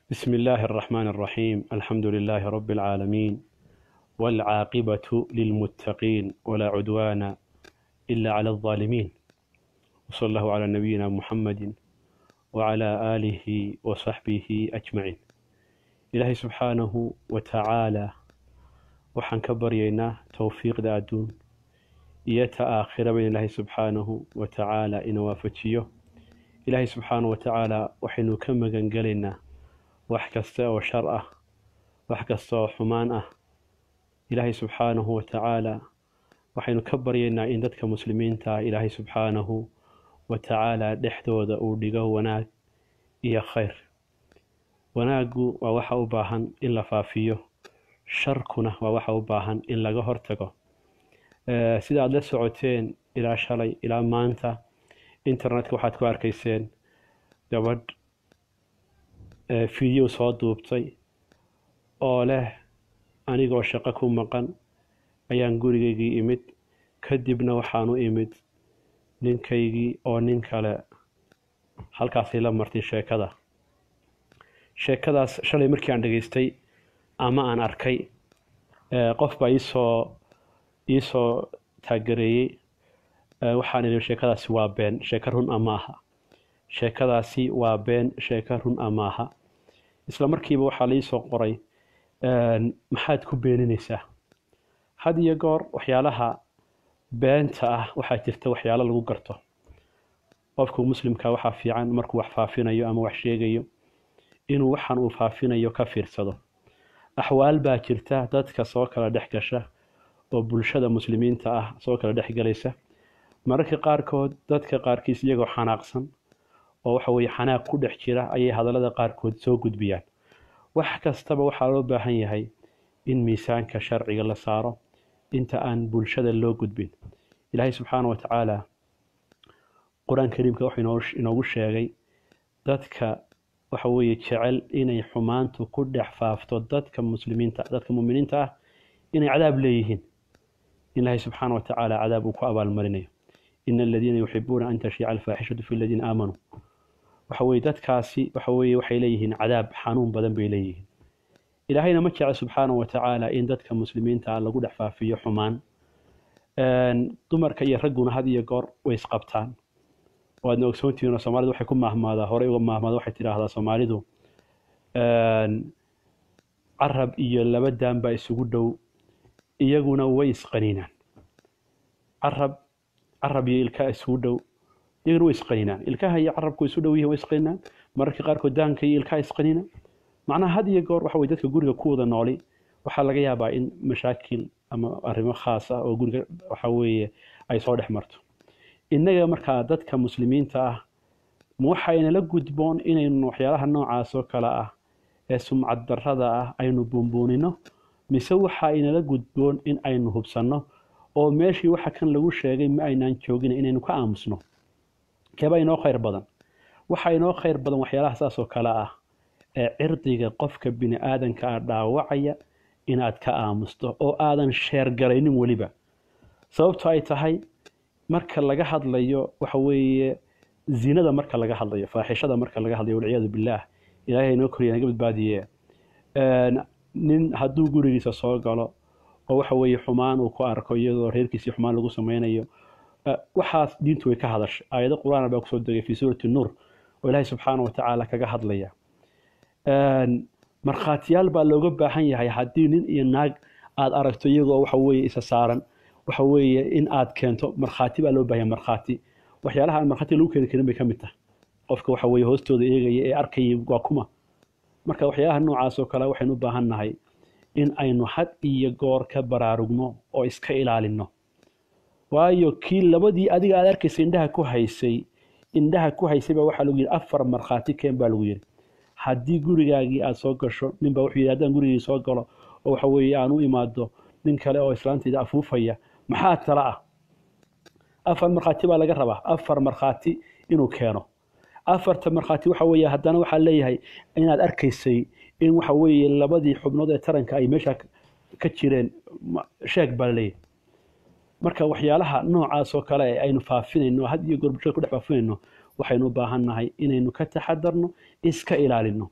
بسم الله الرحمن الرحيم الحمد لله رب العالمين والعاقبة للمتقين ولا عدوان إلا على الظالمين وصلى الله على نبينا محمد وعلى آله وصحبه أجمعين إلهي سبحانه وتعالى waxaan ka baryaynaa towfiiqda adduun iyo ta aakhiraba in ilaahay subxaanahu wa tacaala ina waafajiyo ilaahay subxaanahu wa tacaala waxaynu ka magangelaynaa wax kasta oo shar ah wax kasta oo xumaan ah ilaahay subxaanahu wa tacaala waxaynu ka baryaynaa in dadka muslimiinta ah ilaahay subxaanahu wa tacaala dhexdooda uu dhigo wanaag iyo khayr wanaaggu waa waxa u baahan in la faafiyo sharkuna waa waxa u baahan in laga hortago sida aada la socoteen ilaa shalay ilaa maanta internetka waxaad ku arkayseen gabadh video soo duubtay oo leh anigoo shaqo ku maqan ayaan gurigaygii imid kadibna waxaan u imid ninkaygii oo nin kale halkaasay la martay sheekada sheekadaas shalay markii aan dhegaystay ama aan arkay qof baa iisoo iisoo taagereeyey waxaan idhi sheekadaasi waa been sheeko run a ma aha sheekadaasi waa been sheeko run a ma aha isla markiiba waxaa laiisoo qoray maxaad ku beeninaysaa had iyo goor waxyaalaha beenta ah waxaa jirta waxyaalo lagu garto qofku muslimka waxaa fiican markuu wax faafinayo ama wax sheegayo inuu waxaan uu faafinayo ka fiirsado axwaal baa jirta dadka soo kala dhex gasha oo bulshada muslimiinta ah soo kala dhex galaysa mararka qaarkood dadka qaarkiis iyagoo xanaaqsan oo waxa weye xanaaq ku dhex jira ayay hadallada qaarkood soo gudbiyaan wax kastaba waxaa loo baahan yahay in miisaanka sharciga la saaro inta aan bulshada loo gudbin ilaahay subxaana wa tacaala qur-aan kariimka wuxuu inoogu sheegay dadka waxa weeye jecel inay xumaantu ku dhex faafto dadka muslimiinta dadka muminiinta ah inay cadaab leeyihiin ilaahay subxaana wa tacaala cadaab uu ku abaalmarinayo ina aladiina yuxibuuna an tashiica alfaaxishatu fi aladiina aamanuu waxa weye dadkaasi waxa weye waxay leeyihiin cadaab xanuun badan bay leeyihiin ilaahayna ma jecel subxaana wa tacaala in dadka muslimiinta ah lagu dhex faafiyo xumaan dumarka iyo ragguna had iyo goor way isqabtaan waadna ogsoontihiin oo soomaalida waxay ku maahmaadaa horey uga maahmaada waxay tidhaahdaa soomaalidu carab iyo laba daan baa isugu dhow iyaguna way isqaniinaan carab carab iyo ilkaha isugu dhow iyaguna way isqaniinaan ilkaha iyo carabku isu dhow yihiin way isqaniinaan mararka qaarkood daanka iyo ilkaha isqaniinaan macnaha had iyo goor waxa weye dadka guriga ku wada nooli waxaa laga yaabaa in mashaakil ama arrimo khaas ah oo guriga waxa weeye ay soo dhex marto innaga markaa dadka muslimiinta ah ma waxaynala gudboon inaynu waxyaalaha noocaas oo kale ah ee sumcad darrada ah aynu buunbuunino mise waxa inala gudboon in aynu hubsanno oo meeshii waxa kan lagu sheegay ma aynaan joogin inaynu ka aamusno keeba inoo khayr badan waxa inoo khayr badan waxyaalaha saas oo kale ah ee cirdiga qofka bini aadanka ah dhaawacaya inaad ka aamusto oo aadan sheergalaynin weliba sababto ay tahay marka laga hadlayo waxa weeye zinada marka laga hadlayo faaxishada marka laga hadlayo walciyaadu billaah ilaahay inoo koriya naga badbaadiye nin hadduu gurigiisa soo galo oo waxa weeye xumaan uu ku arko iyadoo reerkiisii xumaan lagu sameynayo waxaas diintu way ka hadashay aayado qur-aan baa kusoo degay fii suurati nuur oo ilaahay subxaana wa tacaala kaga hadlaya markhaatiyaal baa looga baahan yahay haddii nin iyo naag aada aragto iyagoo waxa weeye isa saaran waxa weeye in aad keento markhaati baa loo baahanya markhaati waxyaalaha aan markhaati lagu keeni karin bay ka mid tahay qofka waxa weeye hoostooda eegaya ee arkaya waa kuma marka waxyaalaha noocaas oo kale waxaynu u baahan nahay in aynu had iyo goor ka baraarugno oo iska ilaalino waayo kii labadii adiga aad arkaysay indhaha ku haysay indhaha ku haysay baa waxaa lagu yidhi afar markhaati keen baa lagu yidhi haddii gurigaagii aada soo gasho ninbaa wuxuu yidhi haddaan gurigii soo galo oo waxa weeye aan u imaado nin kale oo islaantayda afuufaya maxaa tala ah afar markhaati baa laga rabaa afar markhaati inuu keeno afarta markhaati waxa weeye haddana waxaa leeyahay inaad arkaysay in waxa weeye labadii xubnood ee taranka ay meesha ka jireen sheeg baa laleeyahay marka waxyaalaha noocaas oo kale ee aynu faafinayno had iyo goor bulshada ku dhex faafinayno waxaynu u baahan nahay inaynu ka taxadarno iska ilaalino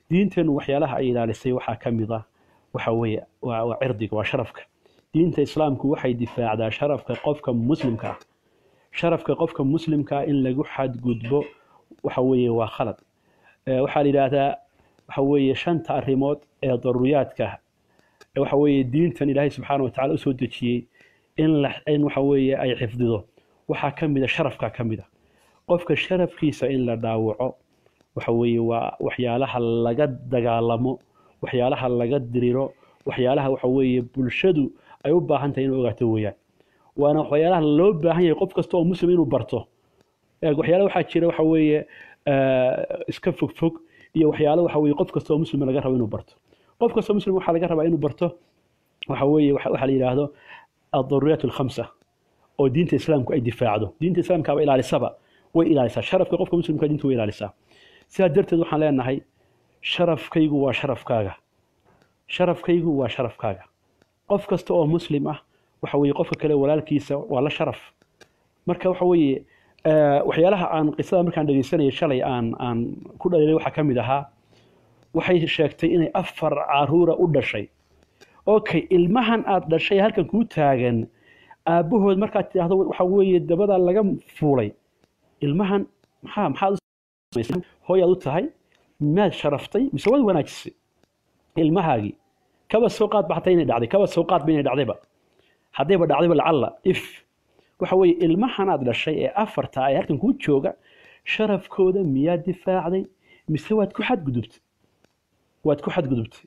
diinteennu waxyaalaha ay ilaalisay waxaa ka mid ah waxa weeye waa waa cirdiga waa sharafka diinta islaamku waxay difaacdaa sharafka qofka muslimka ah sharafka qofka muslimka ah in lagu xadgudbo waxa weeye waa khalad Eh, waxaa la yidhaahdaa waxa weeye shanta arrimood ee daruuriyaadka ah ee waxa weeye diintan ilaahay subxaana wa tacaala usoo dejiyey in la in waxa weeye ay xifdido waxaa ka mid a sharafka ka mid a qofka sharafkiisa in la dhaawaco waxa weeye waa waxyaalaha laga dagaalamo waxyaalaha laga diriro waxyaalaha waxa weeye bulshadu ay u baahan tahay inay ogaato weeyaan waana waxyaalaha loo baahan yahay qof kasta oo muslim inuu barto Ee, waxyaalo waxaa jira waxa weeye eh, iska fog fog iyo waxyaalo waxa weeye qof kasta oo muslim laga rabo inuu barto qof kasta oo muslim waxaa laga rabaa inuu barto waxa weeye waxa waxa la yidhaahdo الضروريات الخمسة oo diinta islaamku ay difaacdo diinta islaamkaaba ilaalisaba way ilaalisaa sharafka qofka muslimka diinta way ilaalisaa sidaa darteed waxaan leenahay sharafkaygu waa sharafkaaga sharafkaygu waa sharafkaaga qof kasta oo muslim ah waxa weeye qofka kale walaalkiisa waa la sharaf marka waxa weeye eh, waxyaalaha aan qisada markaan dhegeysanayay shalay aan aan ku dhaliilay waxaa ka mid ahaa waxay sheegtay inay afar caruura u dhashay okay ilmahan aad dhashay halkan kuu taagan aabbahood markaad tidhaahdo waxa weeye dabadaa laga fuulay ilmahan maxaa maxaad u samaysay? hooyaad u tahay miyaad sharaftay mise waad wanaajisay ilmahaagii kaba soo qaad ba xataa inay dhacday kaba soo qaad ba inay dhacdayba haddayba dhacdayba lacalla if waxa weeye ilmahan aad dhashay ee afarta ee halkan kuu jooga sharafkooda miyaad difaacday mise waad ku xadgudubtay waad ku xadgudubtay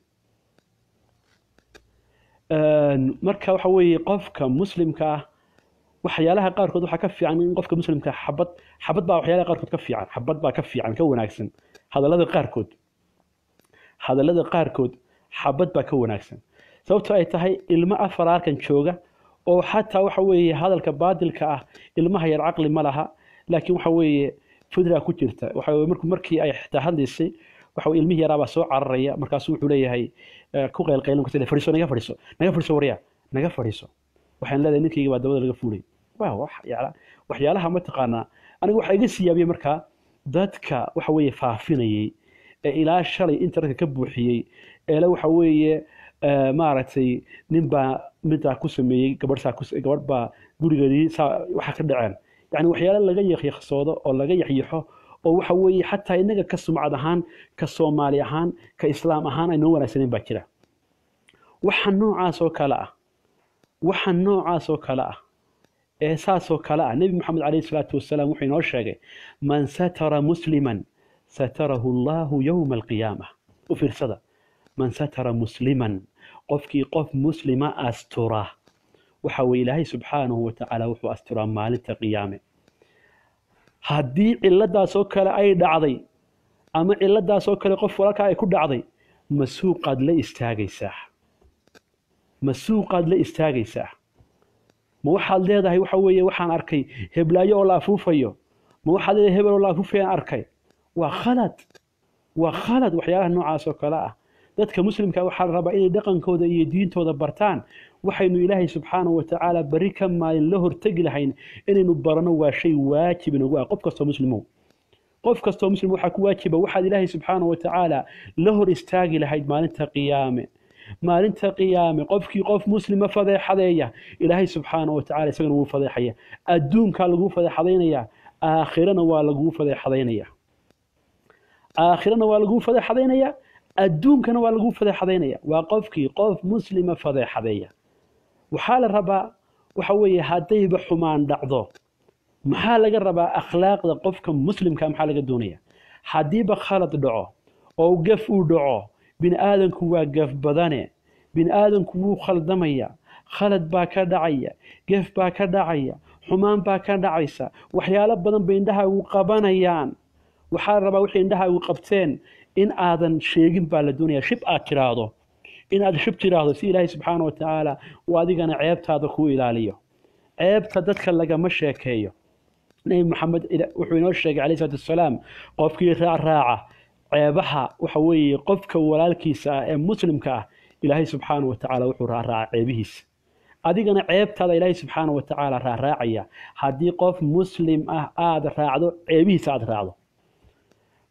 Een, marka waxa weeye qofka muslimka ah waxyaalaha qaarkood waxaa ka fiican in qofka muslimka ah xabad xabad baa waxyaalaha qaarkood ka fiican xabad baa ka fiican ka wanaagsan hadallada qaarkood hadallada qaarkood xabad baa ka wanaagsan sababtoo ay tahay ilmo afar halkan jooga oo xataa waxa weeye hadalka baadilka ah ilmaha yar caqli ma laha laakiin waxa weeye fidra ku jirta waxa weeye markuu markii ay xitaa hadlaysay waxa weeye ilmihii yaraabaa soo cararaya markaasuu wuxuu leeyahay eh, ku qaylqaylin karta fadhiiso naga fadhiiso naga fadhiiso waryaa naga fadhiiso waxaan leedahay ninkayga baa dabada laga fuulay waa wax yaala- waxyaalaha mataqaanaa aniga waxaa iga siyaabiyey markaa dadka waxa weeye faafinayey ee ilaa shalay internetka ka buuxiyey eele waxa weeye eh, maaragtay nin baa midaa ku sameeyey gabadh saa ku gabadh baa gurigeedii saa waxa ka dhaceen yani waxyaalo laga yakyaqsoodo oo laga yaxyaxo oo waxa weeye xataa inaga ka sumcad ahaan ka soomaali ahaan ka islaam ahaan ay noo wanaagsaneyn baa jira waxa noocaas oo kale ah waxa noocaas oo kale ah ee saasoo kale ah nebi moxamed calayhi salaatu wasalaam wuxuu inoo sheegay man satara musliman satarahu allahu yowma alqiyaama u fiirsada man satara musliman qofkii qof muslima astura waxa weye ilaahay subxaanahu watacaala wuxuu asturaa maalinta qiyaame haddii ciladaasoo kale ay dhacday ama ciladaasoo kale qof walaalkaa ay ku dhacday ma suuqaad la istaagaysaa ma suuqaad la istaagaysaa ma waxaad leedahay waxa weeye waxaan arkay heblaayo oo la afuufayo ma waxaad leedahay hebel oo la afuufayaan arkay waa khalad waa khalad waxyaalaha noocaas oo kale ah dadka muslimka waxaa la rabaa inay dhaqankooda iyo diintooda bartaan waxaynu ilaahay subxaanahu watacaala beri ka maalin la hortegi lahayn inaynu barano waa shay waajib inagu ah qof kastoo muslimow qof kastoo muslim waxaa ku waajiba waxaad ilaahay subxaanahu watacaala la hor istaagi lahayd maalinta qiyaame maalinta qiyaame qofkii qof muslima fadeexadeeya ilaahay subxaanahu watacaala isagana wuu fadeexaya adduunkaa laguu fadeexadaynaya aakhirana waa laguu fadeexadaynaya aakhirana waa laguu fadeexadaynaya adduunkana waa laguu fadeexadaynaya waa qofkii qof muslima fadeexadeeya waxaa la rabaa waxa weeye haddayba xumaan dhacdo maxaa laga rabaa akhlaaqda qofka muslimka maxaa laga doonaya haddiiba khalad dhaco oo gaf uu dhaco bini aadanku waa gaf badane bini aadanku wuu khaldamaya khalad baa ka dhacaya gef baa ka dhacaya xumaan baa ka dhacaysa waxyaalo badan bay indhahaagu qabanayaan waxaa la rabaa wixii indhahaagu qabteen in aadan sheegin baa la doonaya shib aad tiraahdo in aad shib tiraahdo si ilaahay subxaana watacaala uu adigana ceebtaada kuu ilaaliyo ceebta dadka lagama sheekeeyo nebi maxamed wuxuu inoo sheegay calayhi salaatu wasalaam qofkii raacraaca ceebaha waxa weeye qofka walaalkiisa ah ee muslimka ah ilaahay subxaana watacaala wuxuu raacraaca ceebihiisa adigana ceebtaada ilaahay subxaana watacaala raacraacaya haddii qof muslim ah aada raacdo ceebihiisa aada raacdo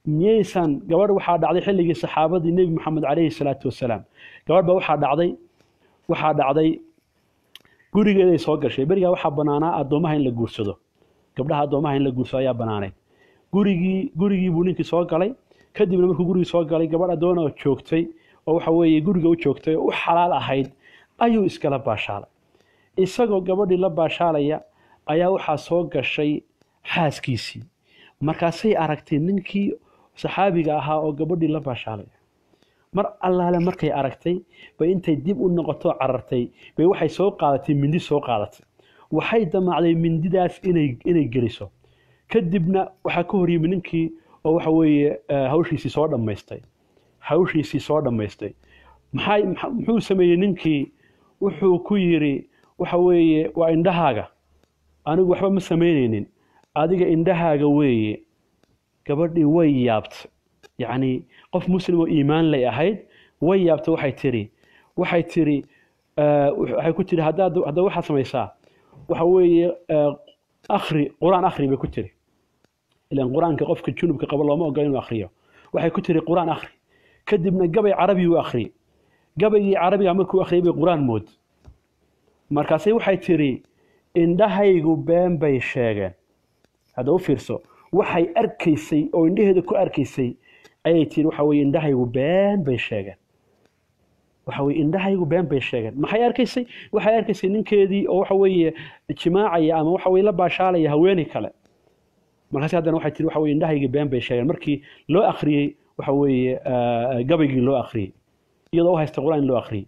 miyaysan gabadh waxaa dhacday xilligii saxaabadii nebi moxamed calayhi salaatu wasalaam gabadh ba waxaa dhacday waxaa dhacday gurigeeday soo gashay berigaa waxaa banaanaa addoomaha in la guursado gabdhaha addoomaha in la guursado ayaa banaanayd gurigii gurigii buu ninkii soo galay kadibna markuu gurigii soo galay gabadh addoona oo joogtay oo waxa weeye guriga u joogtay oo u xalaal ahayd ayuu iskala baashaalay isagoo gabadhii la baashaalaya ayaa waxaa soo gashay xaaskiisii markaasay aragtay ninkii saxaabiga ahaa oo gabadhii la baashaalaya mar allaale markay aragtay bay intay dib u noqoto carartay bay waxay soo qaadatay mindi soo qaadatay waxay damacday mindidaas inay inay geliso kadibna waxaa ka horyimi ninkii oo waxa weeye hawshiisii soo dhammaystay hawshiisii soo dhammaystay maxay muxuu sameeyey ninkii wuxuu ku yidhi waxa weeye waa indhahaaga anigu waxba ma samaynaynin adiga indhahaaga weeye gabadhii way yaabtay yacni qof muslim oo iimaan lay ahayd way yaabtay waxay tiri waxay tiri waxay ku tiri haddaad hadda waxaad samaysaa waxa weeye akhri qur-aan akhri bay ku tiri ilan qur-aanka qofka junubka qaba looma ogola inuu akhriyo waxay ku tiri qur-aan akhri kadibna gabay carabi u akhri gabaygii carabiga markuu akhriyay bay qur-aan mood markaasay waxay tiri indhahaygu been bay sheegeen hadda u fiirso waxay arkaysay oo indhaheeda ku arkaysay ayay tiri waxa weye indhahaygu been bay sheegeen waxa weye indhahaygu been bay sheegeen maxay arkaysay waxay arkaysay ninkeedii oo waxa weeye jimaacaya ama waxa weye la baashaalaya haweeney kale markaasi haddana waxay tiri waxa weye indhahaygii been bay sheegeen markii loo akhriyey waxa weeye gabaygii loo akhriyey iyadoo u haysta qur-aan in loo akhriyey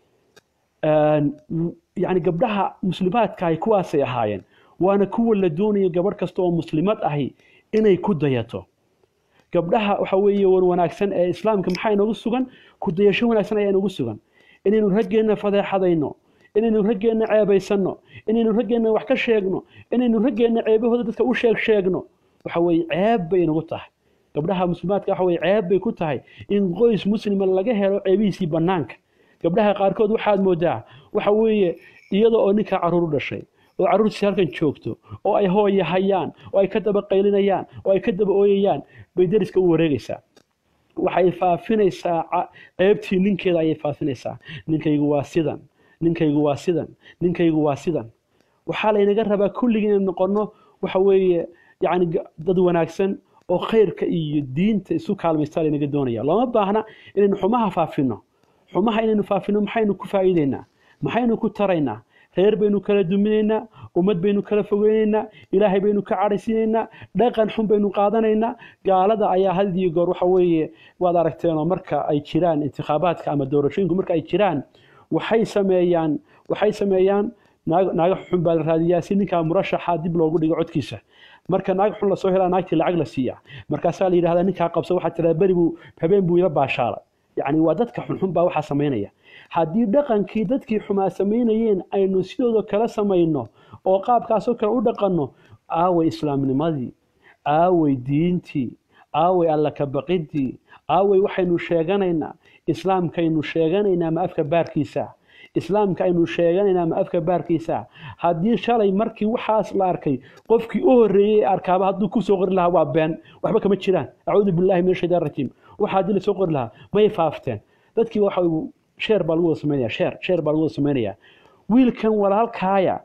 yacni gabdhaha muslimaadka ahi kuwaasay ahaayeen waana kuwa la doonayo gabadh kasta oo muslimad ahi inay ku dayato gabdhaha waxa weeye war wanaagsan ee islaamka maxaa inoogu sugan ku dayasho wanaagsan ayaa inoogu sugan inaynu raggeenna fadeexadayno inaynu raggeenna ceebaysanno inaynu raggeenna wax ka sheegno inaynu raggeenna ceebahooda dadka u sheeg sheegno waxa weeye ceeb bay inagu tahay gabdhaha muslimaadka waxa weye ceeb bay ku tahay in qoys muslima laga helo ceebihiisii bannaanka gabdhaha qaarkood waxaad moodaa waxa weeye iyada oo ninkaa carruur u dhashay oo carruurtiisi halkan joogto oo ay hooya hayaan oo ay ka daba qaylinayaan oo ay ka daba ooyayaan bay deriska u wareegaysaa waxay faafinaysaa ceebtii ninkeeda ayay faafinaysaa ninkaygu waa sidan ninkaygu waa sidan ninkaygu waa sidan waxaa laynaga rabaa kulligii inaynu noqonno waxa weeye yacni dad wanaagsan oo khayrka iyo diinta isu kaalmaystaa laynaga doonaya looma baahna inaynu xumaha faafinno xumaha inaynu faafino maxaynu ku faa'iideynaa maxaynu ku taraynaa reer baynu kala duminaynaa ummad baynu kala fogeynaynaa ilaahay baynu ka cadhaysiinaynaa dhaqan xun baynu qaadanaynaa gaalada ayaa had iyo goor waxa weeye waad aragteenoo marka ay jiraan intikhaabaadka ama doorashooyinku marka ay jiraan waxay sameeyaan waxay sameeyaan naag naaga xun baa la raadiyaa si ninkaa murashaxa dib loogu dhigo codkiisa marka naag xun lasoo helaa naagtii lacag la siiyaa markaasaa la yidhahdaa ninkaa qabsa waxaa tiraa beri buu habeen buu ila baashaalay yacni waa dadka xunxun baa waxaa samaynaya haddii dhaqankii dadkii xumaa samaynayeen aynu sidooda kala samayno oo qaabkaasoo kale u dhaqanno aaway islaamnimadii aaway diintii aaway alla ka baqidii aaway waxaynu sheeganaynaa islaamkaynu sheeganaynaa ma afka baarkiisa islaamka aynu sheeganaynaa ma afka baarkiisa haddii shalay markii waxaas la arkay qofkii u horreeyey ee arkaaba hadduu kusoo qori lahaa waa been waxba kama jiraan acuudu billahi min ashaytaan rajiim waxa haddii lasoo qori lahaa may faafteen dadkii waxa sheer baa lagu wada samaynaya sheer sheer baa lagu wada samaynaya wiilkan walaalkaaya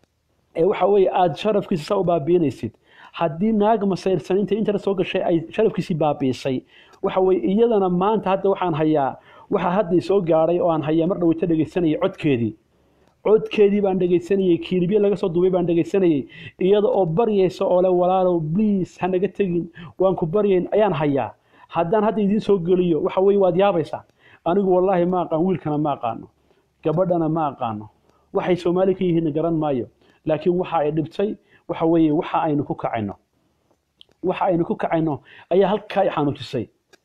ee waxa weeye aada sharafkiisa saa u baabiinaysid haddii naag masayrsan inta internet soo gashay ay sharafkiisii baabiisay waxa weeye iyadana maanta hadda waxaan hayaa waxa hadda soo gaadhay oo aan hayaa mar dhaweyta dhegaysanayay codkeedii codkeedii baan dhegaysanayey kiilibye laga soo duubay baan dhegaysanayey iyada oo baryaysa oo le walaalow bliis hanaga tegin waan ku baryayn ayaan hayaa haddaan hadda idiin soo geliyo waxa weeye waad yaabaysaa anigu wallaahi ma aqaan wiilkana ma aqaano gabadhana ma aqaano waxay soomaali ka yihiin garan maayo laakiin waxa ay dhibtay waxa weeye waxa aynu ku kacayno waxa aynu ku kacayno ayaa halkaa i xanuujisay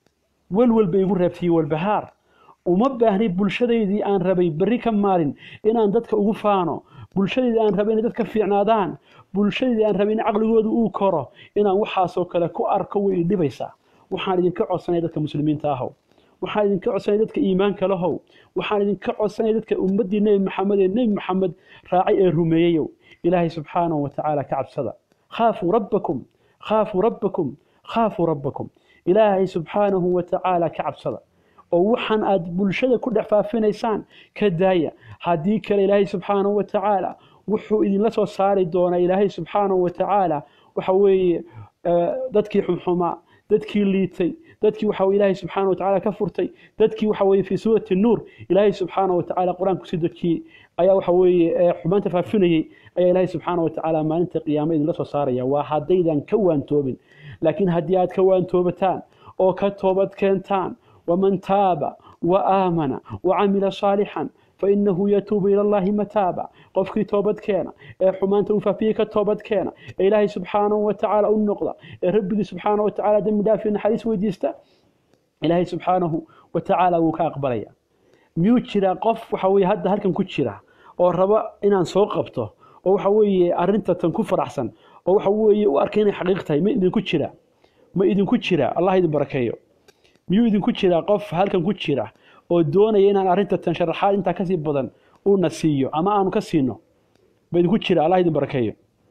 welwel bay igu reebtay walbahaar uma baahni bulshadaydii aan rabay berri ka maalin inaan dadka ugu faano bulshadaydii aan rabay inay dadka fiicnaadaan bulshadaydii aan rabay in caqligooda uu koro inaan waxaasoo kale ku arko way idhibaysaa waxaan idinka codsanaya dadka muslimiinta ahow waxaan idinka codsanaya dadka iimaanka lahow waxaan idinka codsanaya dadka ummaddii nebi maxamed ee nebi maxamed raacay ee rumeeyeyow ilaahay subxaanahu wa tacaala ka cabsada khaafuu rabbakum khaafuu rabbakum khaafuu rabbakum ilaahay subxaanahu wa tacaala ka cabsada oo waxaan aad bulshada ku dhex faafinaysaan ka daaya haddii kale ilaahay subxaanahu wa tacaala wuxuu idinla soo saari doonaa ilaahay subxaanahu wa tacaala waxa weeye dadkii xumxumaa dadkii liitay dadkii waxa ilaahay subxaanahu wa tacaala ka furtay dadkii waxa weeye fii suurati nuur ilaahay subxaanahu wa tacaala qur-aanku sii dejiyey ayaa waxa weeye xumaanta faafinayey ayaa ilaahay subxaanahu wa tacaala maalinta qiyaamo idinla soo saaraya waa haddaydan ka waantoobin laakiin haddii aad ka waantoobataan oo ka toobad keentaan waman taaba wa aamana wa camila saalixan fainahu yatuubu ila allahi mataaba qofkii toobad keena ee xumaanta uu faafiyey ka toobad keena ee ilaahay subxaanahu wa tacaala u noqda ee rabbigii subxaanahu wa tacaala dembi dhaaf iyo naxariis weydiista ilaahay subxaanahu wa tacaala wuu ka aqbalaya miyuu jiraa qof waxa weeye hadda halkan ku jira oo raba inaan soo qabto oo waxa weeye arrinta tan ku faraxsan oo waxa weeye u arkay inay xaqiiq tahay ma idinku jira ma idinku jira allah idin barakeeyo miyuu idinku jiraa qof halkan ku jira oo doonaya inaan arrinta tan sharaxaad intaa kasii badan uuna siiyo ama aanu ka siino ma idinku jira allah idin barakeeyo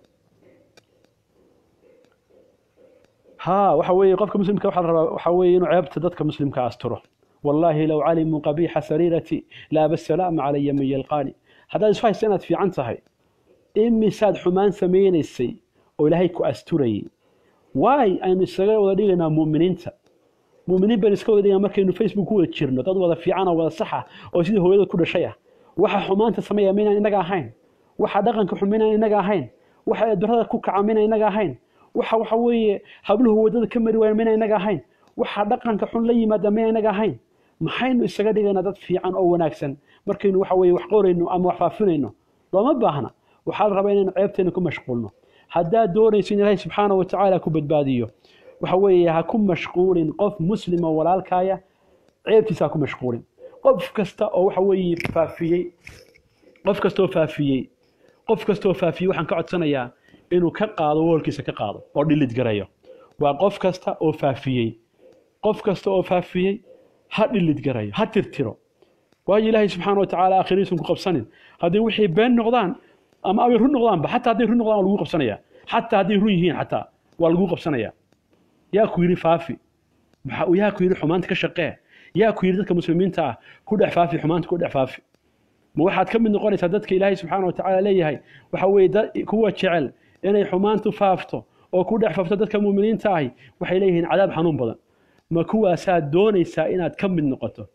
ها waxa weeye qofka muslimka waxa la rabaa waxa weeye inuu ceebta dadka muslimka asturo wallahi law calimuu qabiixa sariirati laaba salaama calaya man yalqaani haddaad isu haysa inaad fiican tahay imisaad xumaan samaynaysay oo ilaahay ku asturayay waay aynu isaga wada dhigaynaa mu'miniinta mu'miniin baynu iska wada dhigaa markaynu facebook ku wada jirno dad wada fiican oo wada saxa oo sidii hooyada ku dhashay ah waxa xumaanta sameeya maynaan inaga ahayn waxa dhaqanka xun maynaan inaga ahayn waxa eedarada ku kaca maynaan inaga ahayn waxa waxa weeye habluhu wadada ka mari waayeen maynaan inaga ahayn waxa dhaqanka xun la yimaada maynaan inaga ahayn maxaynu isaga dhigaynaa dad fiican oo wanaagsan markaynu waxa weeye wax qorayno ama wax faafinayno looma baahna waxaa la rabaa inaynu ceebteena ku mashquulno haddaad doonayso in ilaahay subxaana wa tacaala ku badbaadiyo waxa weeye ha ku mashquulin qof muslim oo walaalkaaya ceebtiisa ha ku mashquulin qof kasta oo waxa weeye faafiyey qof kasta oo faafiyey qof kasta oo faafiyey waxaan ka codsanayaa inuu ka qaado woolkiisa ka qaado oo dhilid garayo waa qof kasta oo faafiyey qof kasta oo faafiyey ha dhilid garayo ha tirtiro waayo ilaahay subxaana wa tacaala aakhiriisun ku qabsanin haddii wixii been noqdaan ama ay run noqdaanba xataa hadday run noqdaan waa lagu qabsanaya xataa hadday run yihiin xataa waa lagu qabsanaya yaa ku yidhi faafi yaa ku yidhi xumaanta ka shaqee yaa ku yidhi dadka muslimiinta ah ku dhex faafi xumaanta ku dhex faafi ma waxaad ka mid noqonaysaa dadka ilaahay subxaana wa tacaala leeyahay waxa weeye kuwa jecel inay xumaantu faafto oo ku dhex faafto dadka muuminiinta ahi waxay leeyihiin cadaab xanuun badan ma kuwaasaad doonaysaa inaad ka mid noqoto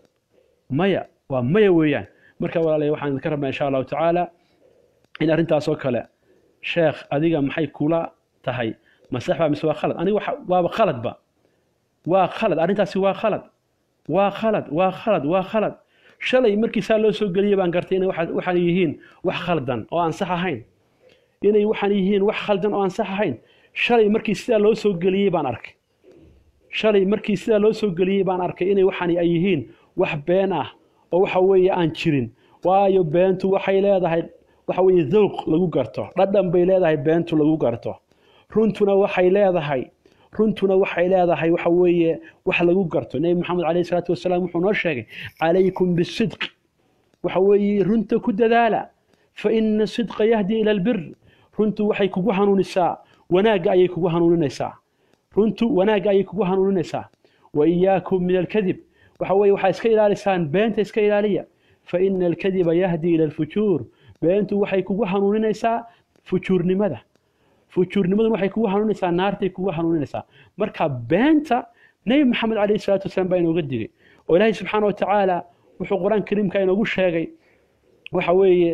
maya waa maya weeyaan marka walaalay waxaan idinka rabnaa insha allahu tacaala in arrintaasoo kale sheekh adiga maxay kula tahay masax baa mise waa khalad aniga waaba khaladba waa khalad arrintaasi waa khalad waa khalad waa khalad waa khalad shalay markii saa loo soo geliyey baan gartay inay waxaan yihiin wax khaldan oo aan sax ahayn inay waxaan yihiin wax khaldan oo aan sax ahayn shalay markii sidaa loo soo geliyey baan arkay shalay markii sidaa loo soo geliyey baan arkay inay waxaan ay yihiin wax been ah oo waxa weeye aan jirin waayo beentu waxay leedahay waxa weeye dawq lagu garto dhadhan bay leedahay beentu lagu garto runtuna waxay leedahay runtuna waxay leedahay waxa weeye wax lagu garto nebi maxamed calayhi salaatu wasalaam wuxuu noo sheegay calaykum bisidq waxa weeye runta ku dadaala fa ina sidqa yahdi ila albir runtu waxay kugu hanuunisaa wanaagga ayay kugu hanuuninaysaa runtu wanaagga ayay kugu hanuuninaysaa wa iyaakum min alkadib waxa weeye waxaa iska ilaalisaan beenta iska ilaaliya fa ina alkadiba yahdi ila alfujuur beentu waxay kugu hanuuninaysaa fujuurnimada fujuurnimaduna waxay kugu hanuuninaysaa naartay kugu hanuuninaysaa marka beenta nebi maxamed calayhi salaatu wasalaam baa inooga digay oo ilaahay subxaana wa tacaala wuxuu qur-aan kariimka inoogu sheegay waxa weeye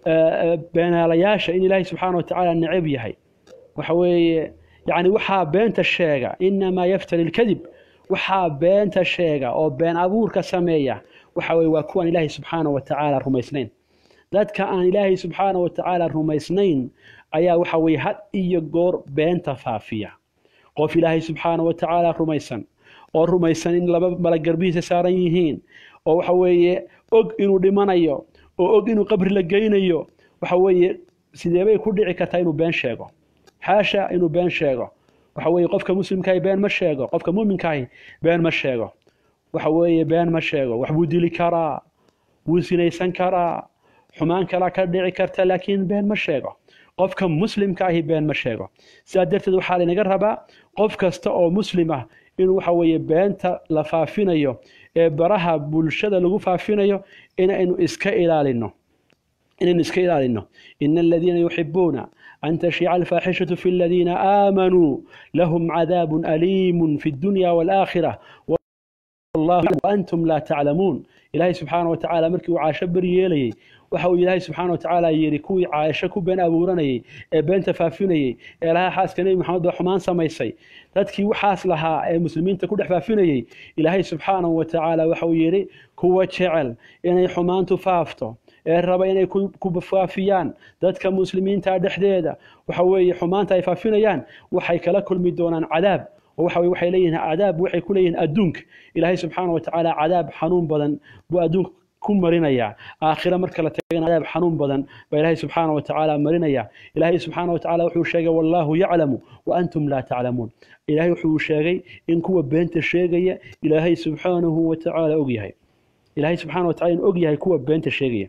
beenaalayaasha in ilaahay subxaana wa tacaala necab yahay waxa weeye yani waxaa beenta sheega inamaa yaftari lkadib waxaa beenta sheega oo been abuurka sameeya waxa weye waa kuwaan ilaahay subxaana wa tacaala rumaysnayn dadka aan ilaahay subxaana wa tacaala rumaysnayn ayaa waxa weye had iyo goor beenta faafiya qof ilaahay subxaana wa tacaala rumaysan oo rumaysan in laba malagarbihiisa saaran yihiin oo waxa weeye og inuu dhimanayo oo og inuu qabri la geynayo waxa weeye sideebay ku dhici kartaa inuu been sheego xaasha inuu been sheego waxa weeye qofka muslimkaahi been ma sheego qofka muuminkaahi been ma sheego waxa weeye been ma sheego wax buu dili karaa wuu sinaysan karaa xumaan kalaa ka dhici karta laakiin been ma sheego qofka muslimka ahi been ma sheego sidaa darteed waxaa laynaga rabaa qof kasta oo muslim ah inuu waxa weeye beenta la faafinayo ee baraha bulshada lagu faafinayo inaynu iska ilaalino inaynu iska ilaalino ina aladiina yuxibuuna an tashiica alfaaxishatu fi aladiina aamanuu lahum cadaabun aliimun fi اdunya wاlaakhira antum laa taclamuun ilaahay subxaana wa tacaala markii uu caasho beri yeelayey waxa uu ilaahay subxaana wa tacaala yidhi kuwii caasho ku been abuuranayey ee beenta faafinayey ee lahaa xaaska nebi maxamed baa xumaan samaysay dadkii waxaas lahaa ee muslimiinta ku dhex faafinayey ilaahay subxaanahu wa tacaala waxa uu yidhi kuwa jecel inay xumaantu faafto ee raba inay ku faafiyaan dadka muslimiinta dhexdeeda waxa weeye xumaanta ay faafinayaan waxay kala kulmi doonaan cadaab oo waxa waxay leeyihiin cadaab waxay ku leeyihiin adduunka ilaahay subxaana wa tacaala cadaab xanuun badan buu adduunka ku marinayaa aakhira marka la tagana cadaab xanuun badan baa ilaahay subxaana wa tacaala marinaya ilaahay subxaana wa tacaala wuxuu sheegay wallaahu yaclamu wa antum laa taclamuun ilaahay wuxuu sheegay in kuwa beenta sheegaya ilaahay subxaanahu wa tacaala og yahay ilaahay subxaana wa tacala in og yahay kuwa beenta sheegaya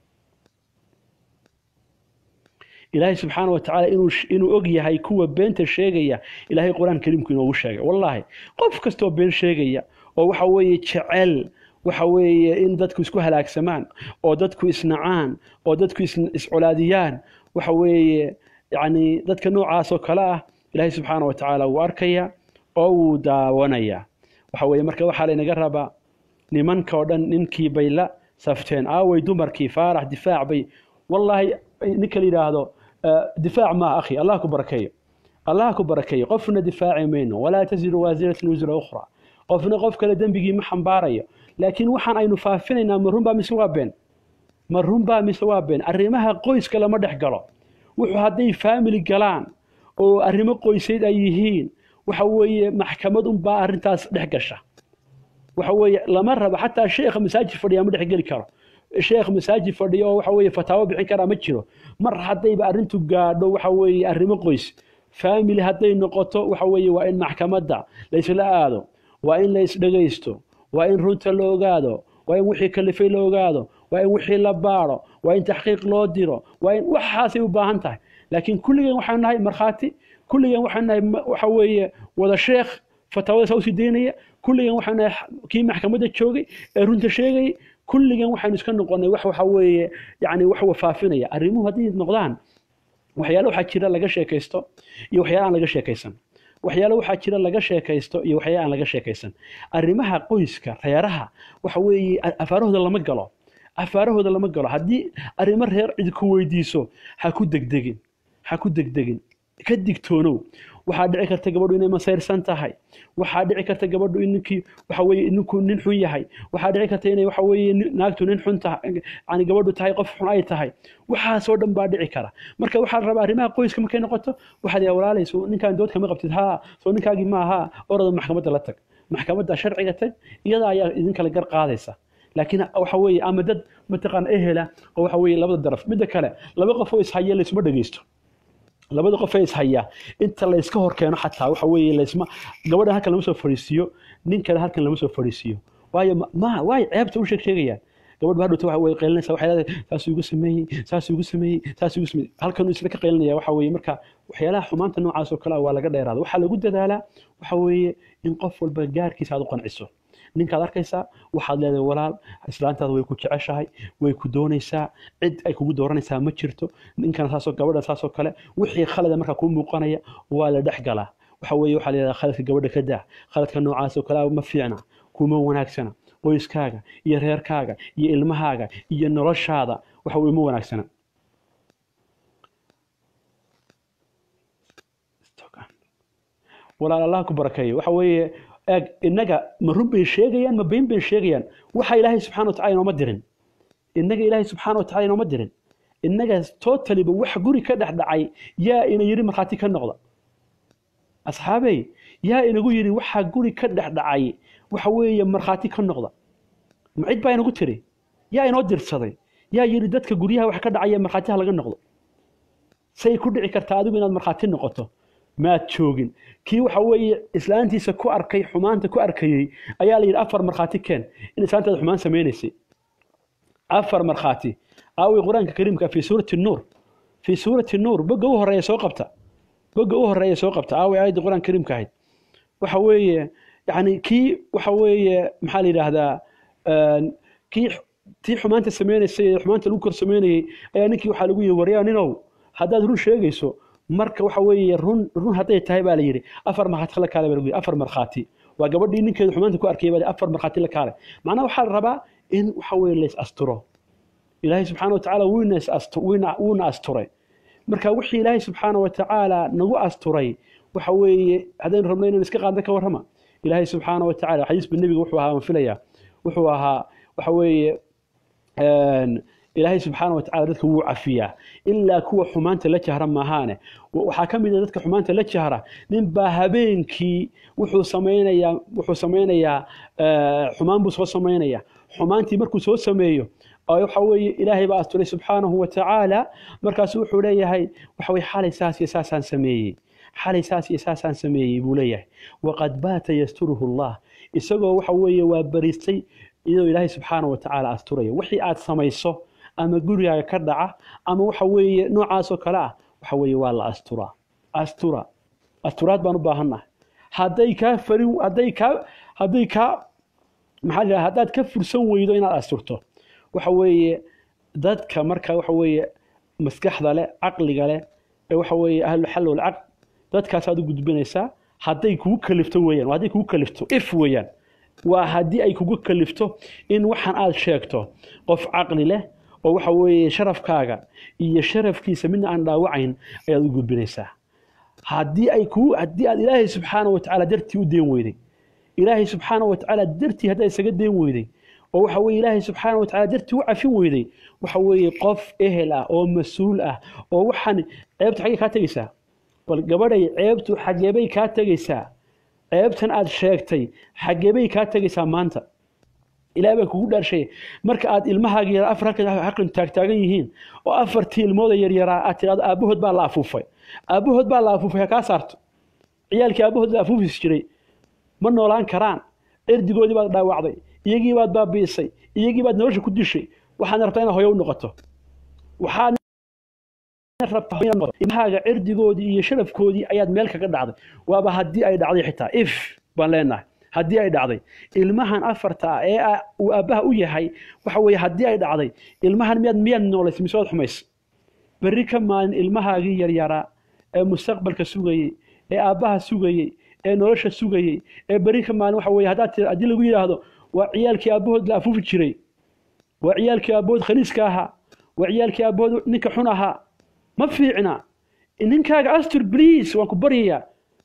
ilaahay subxaana wa tacaala inuu og yahay kuwa beenta sheegaya ilaahay qur-aan kariimku inoogu sheegay wallaahi qof kastoo been sheegaya oo waxa weeye jecel waxa weeye in dadku isku halaagsamaan oo dadku isnacaan oo dadku iscolaadiyaan waxa weeye yacni dadka noocaas oo kale ah ilaahay subxaana wa tacaala wuu arkaya oo wuu daawanaya waxa weeye marka waxaa laynaga rabaa nimanka oo dhan ninkii bay la safteen aaway dumarkii faarax difaac bay wallaahi ninka la yidhaahdo difaac maaha akhi allah ku barakeeyo allah ku barakeeyo qofna difaaci mayno walaa taziru waasiratan wisra ukhra qofna qof kale dembigii ma xambaarayo laakiin waxaan aynu faafinaynaa ma runbaa mise waa been ma runbaa mise waa been arrimaha qoyska lama dhex galo wuxuu hadday faamili galaan oo arrimo qoysayd ay yihiin waxa weeye maxkamad unbaa arrintaas dhex gasha waxa weeye lama rabo xataa sheekha masaajid fadhiyaa ma dhex geli karo sheekh masaajid fadhiyo oo waxa weeye fataawo bixin karaa ma jiro mar haddayba arrintu gaadho waxa weeye arrimo qoys family hadday noqoto waxa weeye waa in maxkamadda laysla aado waa in la isdhegaysto waa in runta la ogaado waa in wixii kalifay la ogaado waa in wixii la baadho waa in taxqiiq loo diro waa in waxaasay u baahan tahay laakiin kulligeen waxaanu nahay markhaati kulligeen waxaanu nahay waxa weeye wada sheekh fataawada saa usii daynaya kulligeen waxaanu nahay kii maxkamadda joogay ee runta sheegayay kulligeen waxaynu iska noqonay wax waxa weeye yani wax wafaafinaya arrimuhu hadday noqdaan waxyaale waxaa jira laga sheekaysto iyo waxyaale aan laga sheekaysan waxyaale waxaa jira laga sheekaysto iyo waxyaale aan laga sheekaysan arrimaha qoyska reeraha waxa weeye afaarahooda lama galo afaarahooda lama galo haddii arrimo reer cid ku weydiiso ha ku degdegin ha ku degdegin ka digtoonow waxaa dhici karta gabadhu inay masayrsan tahay waxaa dhici karta gabadhu in ninkii waxa weeye ninku nin xun yahay waxaa dhici karta inay waxa weeye naagtu nin xun tahay yani gabadhu tahay qof xun ay tahay waxaasoo dhan baa dhici kara marka waxaa la rabaa arrimaha qoyska markay noqoto waxaad yaa walaalayso ninkaan dood kama qabtid haa soo ninkaagii ma ahaa orada maxkamadda la tag maxkamadda sharciga tag iyada ayaa idinkala gar qaadaysa laakiin waxa weeye ama dad mataqaana ehela oo waxa weeye labada daraf midda kale laba qof oo ishaya laysuma dhegeysto labada qof ee ishaya inta layska hor keeno xataa waxa weeye laysma gabadhan halkan lama soo fadhiisiiyo ninkana halkan lama soo fadhiisiiyo waayo ma waay ceebta u sheeg sheegayaan gabadh baa dhowta waxa way qaylinaysaa waxay leedahay saasuu igu sameeyey saasuu igu sameeyey saasuu igu sameeyey halkanuu isla ka qaylinaya waxa weeye marka waxyaalaha xumaanta noocaas oo kale ah waa laga dheeraada waxaa lagu dadaalaa waxa weeye in qof walba gaarkiisa aad u qanciso ninkaad arkaysaa waxaad leedahay walaal islaantaada way ku jeceshahay way ku doonaysaa cid ay kugu dooranaysaa ma jirto ninkana saasoo gabadha saasoo kale wixii khalada markaa kuu muuqanaya waa la dhex galaa waxa weeye waxaa la yidhahdaa khaladka gabadha ka daa khaladka noocaas oo kale ma fiicna kuma wanaagsana qoyskaaga iyo reerkaaga iyo ilmahaaga iyo noloshaada waxa weye ma wanaagsana walaal allah ku barakeeyo waxa weeye eeg innaga ma run bay sheegayaan ma been bay sheegayaan waxa ilaahay subxana watacala inooma dirin innaga ilaahay subxaana watacala inooma dirin innaga totaliba wax guri ka dhex dhacay yaa ina yidhi markhaati ka noqda asxaabey yaa inagu yidhi waxaa guri ka dhex dhacay waxa weeye markhaati ka noqda ma cid baa inagu tiri yaa inoo dirsaday yaa yidhi dadka guryaha wax ka dhacaya markhaatiha laga noqdo say ku dhici kartaa adigu inaad markhaati noqoto maad joogin kii waxa weeye islaantiisa ku arkay xumaanta ku arkayey ayaa la yidhi afar markhaati keen in islaantaada xumaan samaynaysay afar markhaati aaway qur-aanka kariimka fii suurati nuur fii suurati nuur bogga u horeeya soo qabta bogga u horeeya soo qabta aaway aayadda qur-aanka kariimka ahayd waxa weeye yacni kii waxa weeye maxaa la yidhaahdaa een, kii tii xumaanta sameynaysay ee xumaanta lagu kor sameynayay ayaa ninkii waxaa lagu yihi waryaa ninow haddaad run sheegayso marka waxa weeye run run hadday tahay baa la yidhi afar markhaati la kaale baa lagu yidhi afar markhaati waa gabadhii ninkeedu xumaanta ku arkayay baa la yidhi, afar markhaati la kaale macnaha waxaa la rabaa in waxa weeye lays asturo ilaahay subxaana wa tacaala wuuna is astu- wuuna wuuna asturay marka wixii ilaahay subxaana wa tacaala nagu asturay waxa weeye haddaynu rabno inaynu iska qaadna ka warrama ilaahay subxaana wa tacaala xadiisba nebiga wuxuu ahaa waan filayaa wuxuu ahaa waxa weeye een, ilaahay subxaana wa tacaala dadka wuu cafiyaa ilaa kuwa xumaanta la jahra maahaane Wa- waxaa ka mid a dadka xumaanta la jahra ninbaa habeenkii wuxuu samaynayaa wuxuu samaynayaa eh, xumaan buu soo samaynayaa xumaantii markuu soo sameeyo oo waxa weeye ilaahay baa asturay subxaanahu wa tacaala markaasu wuxuu leeyahay waxa weye xalay saas iyo saasaan sameeyey xalay saas iyo saasaan sameeyey buu leeyahay waqad baata yasturuhu allah isagoo waxa weeye waa bariistay iyadoo ilaahay subxaanahu wa tacaala asturaya wixii aad samayso ama gurigaaga ka dhaca ama waxa weeye noocaasoo kale ah waxa weeye waa la asturaa astura asturaad baan u baahannahay hadday kaa farin hadday kaa hadday kaa maxaa la yidhaha haddaad ka fursan weydo inaad asturto waxa weeye dadka marka waxa weeye maskaxda leh caqliga leh ee waxa weeye ahlulxal walcaqd dadkaasaad u gudbinaysaa hadday kugu kalifto weeyaan waa hadday kugu kalifto if weeyaan waa haddii ay kugu kalifto in waxaan aad sheegto qof caqli leh oo waxa weeye sharafkaaga iyo sharafkiisa midna aan dhaawacayn ayaad u gudbinaysaa haddii ay kugu haddii aad ilaahay subxaana wa tacaala dartii u deen weyday ilaahay subxaana wa tacaala dartii haddaad isaga deen weyday oo waxa weeye ilaahay subxaana wa tacaala dartii u cafin weyday waxa weeye qof ehel ah oo mas-uul ah oo waxaan ceebtu xaggay kaa tegaysaa bal gabadhay ceebtu xageebay kaa tegaysaa ceebtan aad sheegtay xageebay kaa tegaysaa maanta ilaah baa kugu dhaarshay marka aad ilmahaaga yara afar halkan halkan taagtaagan yihiin oo afartii ilmooda yaryaraa aad tidhahdo aabbahood baa la afuufay aabbahood baa la afuufay ha kaa saarto ciyaalkii aabbahood la afuufis jiray ma noolaan karaan erdigoodii baad dhaawacday iyagii baad baabi'isay iyagii baad nolosha ku dishay waxaadna rabtaa inaad hooyo u noqoto waxaad rabtaa hooyo inaad noqoto. ilmahaaga cirdigoodii iyo sharafkoodii ayaad meel kaga dhacday waaba haddii ay dhacday xitaa if baan leenahay haddii ay dhacday ilmahan afarta ah ee ah uu aabbaha u yahay waxa weeye haddii ay dhacday ilmahan miyaad miyaad noolaysay mise waad xumaysay berri ka maalin ilmahaagii yaryaraa ee mustaqbalka sugayey ee aabbaha sugayey ee nolosha sugayey ee berri ka maalin waxa weeye haddaad tira- haddii lagu yidhaahdo waa ciyaalkii aabbahood la afuufi jiray waa ciyaalkii aabbahood khaliiska ahaa waa ciyaalkii aabbahood ninka xun ahaa ma fiicna ninkaaga astur bliis waan ku baryayaa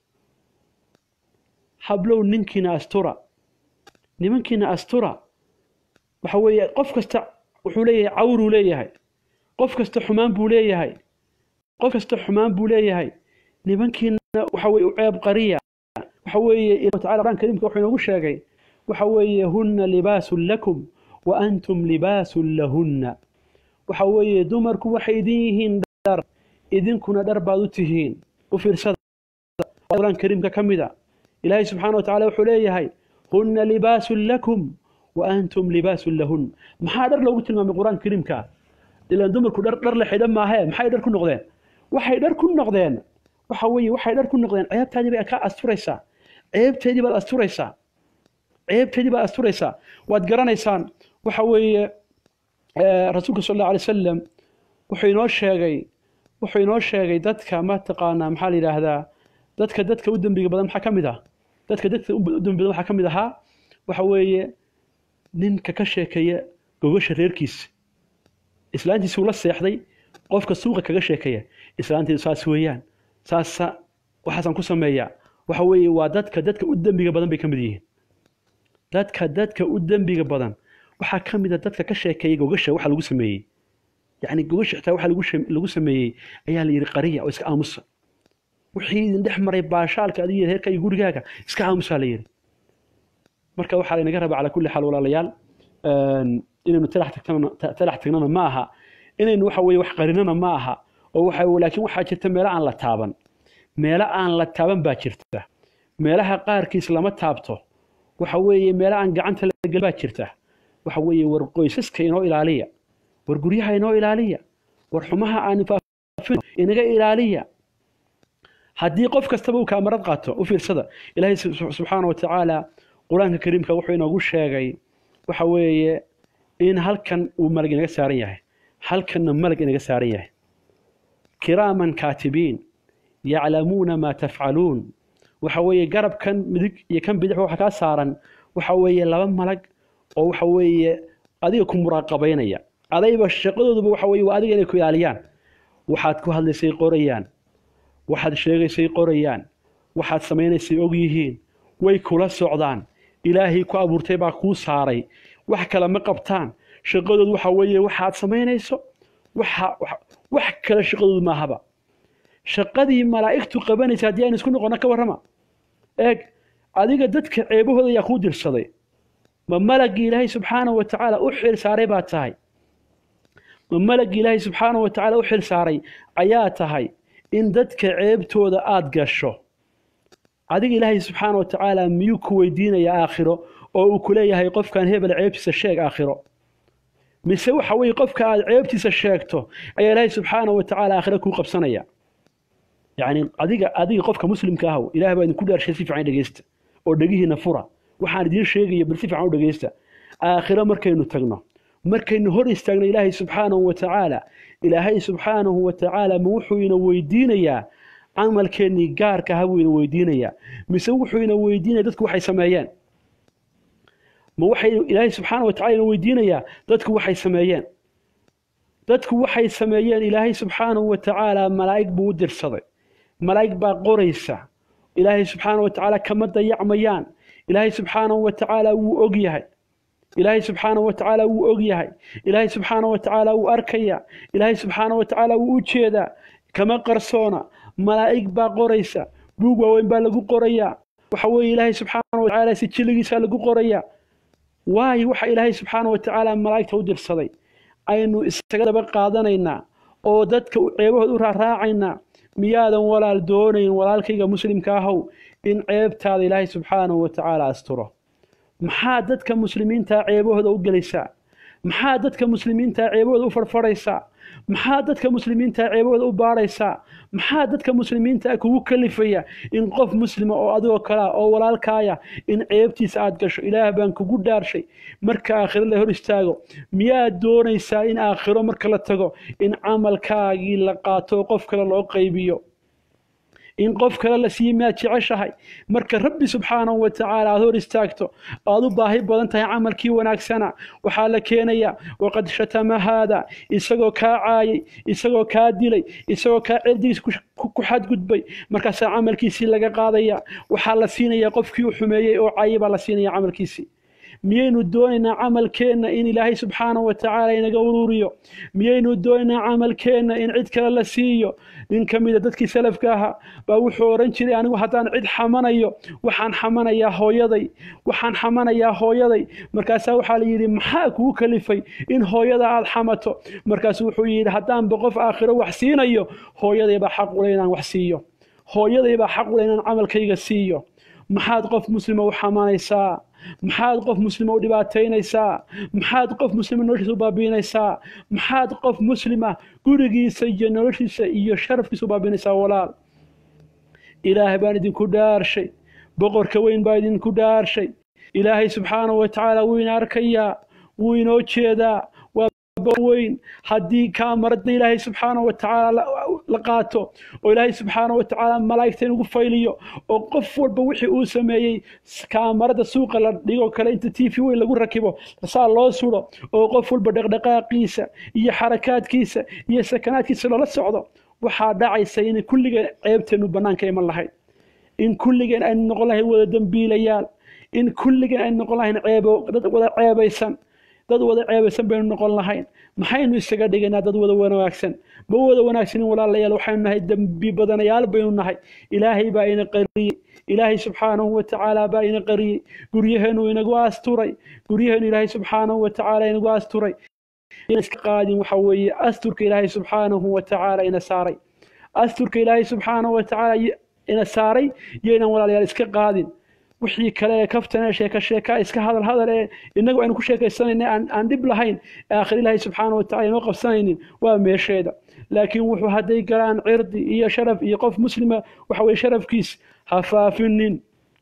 hablow ninkiina astura nimankiina astura waxa weeye qof kasta wuxuu leeyahay cawruu leeyahay qof kasta xumaan buu leeyahay qof kasta xumaan buu leeyahay nimankiina waxa weeye u ceeb qariya waxa weeye ilaah tacaala quraan kariimka wuxuu inoogu sheegay waxa weeye hunna libaasun lakum wa antum libaasun lahunna waxa weeye dumarku waxay idin yihiin dhar idinkuna dhar baad u tihiin u fiirsada quraan kariimka ka mid a ilaahay subxaana wa tacaala wuxuu leeyahay hunna libaasun lakum wa antum libaasun lahun maxaa dhar loogu tilmaamay qur-aanka kariimka ilaan dumarku dhar dhar la xidhan maahee maxay dhar ku noqdeen waxay dhar ku noqdeen waxa weeye waxay dhar ku noqdeen ceebtaadii bay kaa asturaysaa ceebteedii baad asturaysaa ceebteedii baad asturaysaa waad garanaysaan waxa weeye eh, rasuulka sal allahu alay wasalam wuxuu inoo sheegay wuxuu inoo sheegay dadka ma taqaanaa maxaa la yidhaahdaa dadka dadka u dembiga badan maxaa ka mid ah dadka dadka u dembi badan waxaa ka mid ahaa waxa weeye ninka ka sheekeeya gogasha reerkiisa islaantiisuu la seexday qofka suuqa kaga sheekeeya islaantiidu saas weeyaan saasa waxaasaan ku sameeyaa waxa weeye waa dadka dadka u dembiga badan bay ka mid yihiin dadka dadka u dembiga badan waxaa ka mid a dadka ka sheekeeya gogasha waxa lagu sameeyey yacni gogasha xitaa waxa lagu sham- lagu sameeyey ayaa la yidhi qariya oo iska aamusa wixii idin dhex maray baashaalka adiga reerka iyo gurigaaga iska aamusaa la yidhi marka waxaa laynaga rabaa calaa kulli xaal walaalayaal een, inaynu talax tagtana talax tagnana ma aha inaynu waxa weeye wax qarinana ma aha oo waxa laakiin waxaa jirta meelo aan la taaban meelo aan la taaban baa jirta meelaha qaarkiis lama taabto waxa weeye meelo aan gacanta la gelin baa jirta waxa weeye war qoysaska inoo ilaaliya war guryaha inoo ilaaliya war xumaha aan faafino inaga ilaaliya haddii qof kastaba uu kaamarad qaato u fiirsada ilaahay subxaana wa tacaala qur-aanka kariimka wuxuu inoogu sheegay waxa weeye in halkan uu malag inaga saaran yahay halkanna malag inaga saaran yahay kiraaman kaatibiin yaclamuuna maa tafcaluun waxa weeye garabkan midig iyo kan bidix waxa kaa saaran waxa weeye laba malag oo waxa weeye adiga ku muraaqabaynaya adayba shaqadooduba waxa weeye waa adiga inay ku ilaaliyaan waxaad ku hadlaysay qorayaan waxaad sheegaysay qorayaan waxaad samaynaysay og yihiin way kula socdaan ilaahay ku abuurtay baa kuu saaray wax kale ma qabtaan shaqadoodu waxa weeye waxaad samaynayso waxa wax kale shaqadoodu maahaba shaqadii malaa'igtu qabanaysa haddii aynu isku noqonna ka warrama eeg adiga dadka ceebahooda ayaa kuu dirsaday ma malaggii ilaahay subxaanahu wa tacaala u xil saaray baa tahay ma malaggii ilaahay subxaanahu wa tacaala u xil saaray ayaa tahay in dadka ceebtooda aada gasho adiga ilaahay subxaana wa tacaala miyuu ku weydiinayaa aakhiro oo uu ku leeyahay qofkan hebel ceebtiisa sheeg aakhiro mise waxa weeye qofka aada ceebtiisa sheegto ayaa ilaahay subxaana wa tacaala aakhiro kuu qabsanaya yacni adiga adiga qofka muslimka ahow ilaah baa idinku dhaarshay si fiican dhegeysta oo dhegihiina fura waxaan idiin sheegaya bal si fiican u dhegeysta aakhiro markaynu tagno markaynu hor istaagno ilaahay subxaanahu wa tacaala ilaahay subxaanahu wa tacaala ma wuxuu ina weydiinayaa camalkeennii gaarka aha buu ina weydiinayaa mise wuxuu ina weydiinaya dadku waxay sameeyeen ma waxay ilaahay subxaana wa tacala ina weydiinayaa dadku waxay sameeyeen dadku waxay sameeyeen ilaahay subxaanahu wa tacaala malaa'ig buu u dirsaday malaa'ig baa qoraysa ilaahay subxaana wa tacaala kama dayacmayaan ilaahay subxaanahu wa tacaala wuu og yahay ilaahay subxaanahu wa tacaala wuu og yahay ilaahay subxaanahu wa tacaala wuu arkaya ilaahay subxaanahu wa tacaala wuu u jeedaa kama qarsoona malaa'ig baa qoraysa buug waaweyn baa lagu qorayaa waxa weeye ilaahay subxaanahu wa tacaala si jilligiisaa lagu qorayaa waayo waxa ilaahay subxaanahu wa tacaala malaa'igta u dirsaday aynu isaga daba qaadanaynaa oo dadka ceebahood u raaraacaynaa miyaadan walaal doonayn walaalkayga muslimka ahow in ceebtaada ilaahay subxaanahu wa tacaala asturo maxaa dadka muslimiinta ceebahooda u gelaysaa maxaa dadka muslimiinta ceebahooda u farfaraysaa maxaa dadka muslimiinta ceebahooda u baaraysaa maxaa dadka muslimiinta kugu kalifaya in qof muslima oo adigoo kalea oo walaalkaaya in ceebtiisa aad gasho ilaah baan kugu dhaarshay marka aakhiro la hor istaago miyaad doonaysaa in aakhiro marka la tago in camalkaagii la qaato oo qof kale loo qaybiyo in qof kale la siiye miyaad jeceshahay marka rabbi subxaanahu wa tacaala aad hor istaagto aad u baahi badan tahay camalkii wanaagsana waxaa la keenayaa waqad shatama haada isagoo kaa caayay isagoo kaa dilay isagoo kaa cirdigiis ku xadgudbay markaasaa camalkiisii laga qaadaya waxaa la siinayaa qofkii u xumeeyey oo caayay baa la siinaya camalkiisii miyaynu doonaynaa camalkeenna in ilaahay subxaanahu wa tacaala inaga uruuriyo miyaynu doonaynaa camalkeenna in cid kale la siiyo nin ka mida dadkii salafka ahaa baa wuxuu odhan jiray anigu haddaan cid xamanayo waxaan xamanayaa hooyaday waxaan xamanayaa hooyaday markaasaa waxaa la yidhi maxaa kugu kalifay in hooyada aada xamato markaasuu wuxuu yidhi haddaanba qof aakhiro wax siinayo hooyadaybaa xaq ule inaan wax siiyo hooyadaybaa xaq ule inaan camalkayga siiyo maxaad qof muslima u xamanaysaa maxaad qof muslima u dhibaataynaysaa maxaad qof muslima noloshiisa u baabiinaysaa maxaad qof muslima gurigiisa iyo noloshiisa iyo sharafkiisa u baabiinaysaa walaal ilaahay baan idinku dhaarshay boqorka weyn baa idinku dhaarshay ilaahay subxaanahu wa tacaala wuu ina arkayaa wuu inoo jeedaa waa weyn haddii kaamarada ilaahay subxaanahu wa tacaala la qaato oo ilaahay subxaanahu wa tacaala malaa'igta inugu fayliyo oo qof walba wixii uu sameeyey kaamarada suuqa la dhigo kale inta t v weyn lagu rakibo saa loo suro oo qof walba dhaqdhaqaaqiisa iyo xarakaadkiisa iyo sakanaadkiisa loola socdo waxaa dhacaysa in kulligeen ceebteenu bannaanka iman lahayd in kulligeen aynu noqon lahayn wada dembiilayaal in kulligeen aynu noqon lahayn ceebo dad wada ceebaysan dad wada ceebaysan baynu noqon lahayn maxaynu isaga dhigaynaa dad wada wanaagsan ma wada wanaagsanin walaalayaal waxaynu nahay dembi badanayaal baynu nahay ilaahay baa ina qariyey ilaahay subxaanahu wa tacaala baa ina qariyey guryaheenu inagu asturay guryaheenu ilaahay subxaanahu wa tacaala inagu asturay iska qaadin waxa weeye asturka ilaahay subxaanahu wa tacaala ina saaray asturka ilaahay subxaanahu wa tacaala ina saaray yaynan walaalayaal iska qaadin wixii kale ee kaftana sheeka sheeka iska hadal hadal ee innagu aynu ku sheekaysanayna aan aan dhib lahayn ee aakhir ilaahay subxaana wa tacala inoo qabsanaynin waa meesheeda laakiin wuxuu hadday galaan cirdi iyo sharaf iyo qof muslima waxa weye sharafkiis ha faafinin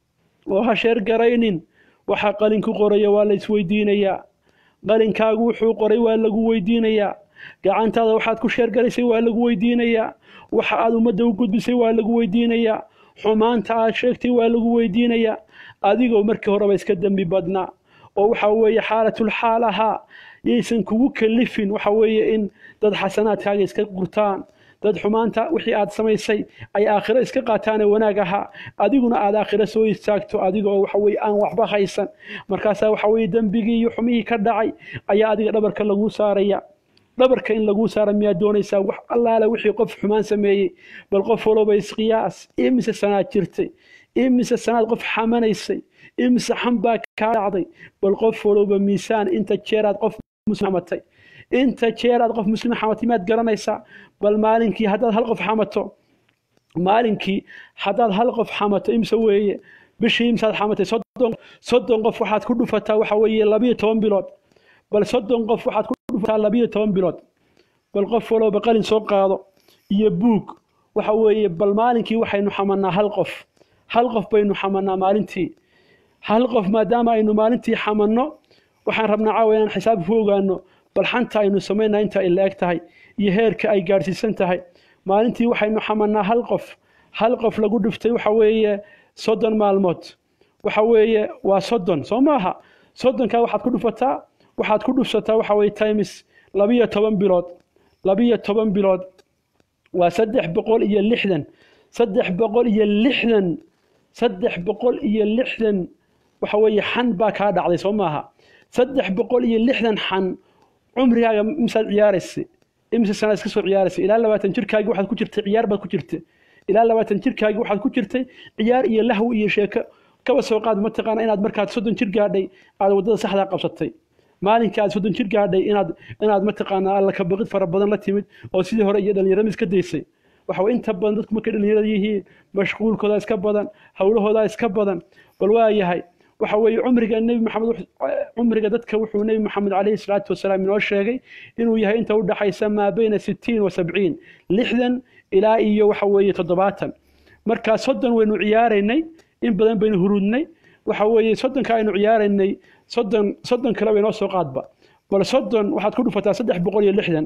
oo ha sheergaraynin waxa qalinku qoraya waa la isweydiinayaa qalinkaagu wuxuu qoray waa lagu weydiinayaa gacantaada waxaad ku sheergaraysay waa lagu weydiinayaa waxa aad ummadda u gudbisay waa lagu weydiinayaa xumaanta aad sheegtay waa lagu weydiinayaa adigoo markii horeba iska dembi badnaa oo waxa weeye xaalatul xaal ahaa yaysan kugu kalifin waxa weeye in dad xasanaadkaaga iska gurtaan dad xumaanta wixii aad samaysay ay aakhiro iska qaataane wanaag ahaa adiguna aad aakhiro soo istaagto adiga oo waxa weye aan waxba haysan markaasaa waxa weye dembigii iyo xumihii ka dhacay ayaa adiga dhabarka laguu saaraya dhabarka in laguu saara miyaad doonaysaa wax allaale wixii qof xumaan sameeyey bal qof walowba isqiyaas imise sanaad jirtay imise sanaad qof xamanaysay imise xam baa kaa dhacday bal qof walowba miisaan inta jeeraad qof muslim xamatay inta jeeraad qof muslim xamatay miyaad garanaysaa bal maalinkii haddaad hal qof xamato maalinkii haddaad hal qof xamato imse weeye bishii imsaad xamatay soddon soddon qof waxaad ku dhufataa waxa weeye labiyo toban bilood bal soddon qof waxaad ku dhufataa labiyo toban bilood bal qof walowba qalin soo qaado iyo buug waxa weeye bal maalinkii waxaynu xamanaa hal qof hal qof baynu xamanaa maalintii hal qof maadaama aynu maalintii xamanno waxaan rabnaa caawa inaan xisaab ku ogaano bal xanta aynu samaynaa inta ay la-eg tahay iyo heerka ay gaadhsiisan tahay maalintii waxaynu xamanaa hal qof hal qof lagu dhiftay waxa weeye soddon maalmood waxa weeye waa soddon soo maaha soddonkaa waxaad ku dhufataa waxaad ku dhufsataa waxa weye times labiyo toban bilood labiyo toban bilood waa saddex boqol iyo lixdan saddex boqol iyo lixdan saddex boqol iyo lixdan waxa weeye xan baa kaa dhacday soo maaha saddex boqol iyo lixdan xan cumrigaaga imsaad ciyaaraysay imise sanaad iska soo ciyaaraysay ilaa labaatan jirkaagii waxaad ku jirtay ciyaar baad ku jirtay ilaa labaatan jirkaagii waxaad ku jirtay ciyaar iyo lahwi iyo sheeko kaba soo qaad mataqaana inaad markaad soddon jir gaadhay aad waddada saxdaa qabsatay maalinkii aad soddon jir gaadhay inaad inaad mataqaanaa alla ka baqid fara badan la timid oo sidii hore iyo dhallinyarada iska daysay waxa weye inta badan dadku markay dhallinyarada yihiin mashquulkooda iska badan howlahooda iska badan bal waa yahay waxa weeye cumriga nebi maxamed cumriga dadka wuxuu nebi maxamed calayhi salaatu wasalaam inoo sheegay inuu yahay inta u dhaxaysa maa bayna sittiin wa sabciin lixdan ilaa iyo waxa weeye toddobaatan markaa soddon waynu ciyaaraynay in badan baynu hurudnay waxa weeye soddonka aynu ciyaaraynay soddon soddon kale bay noo soo qaadba bal soddon waxaad ku dhufataa saddex boqol iyo lixdan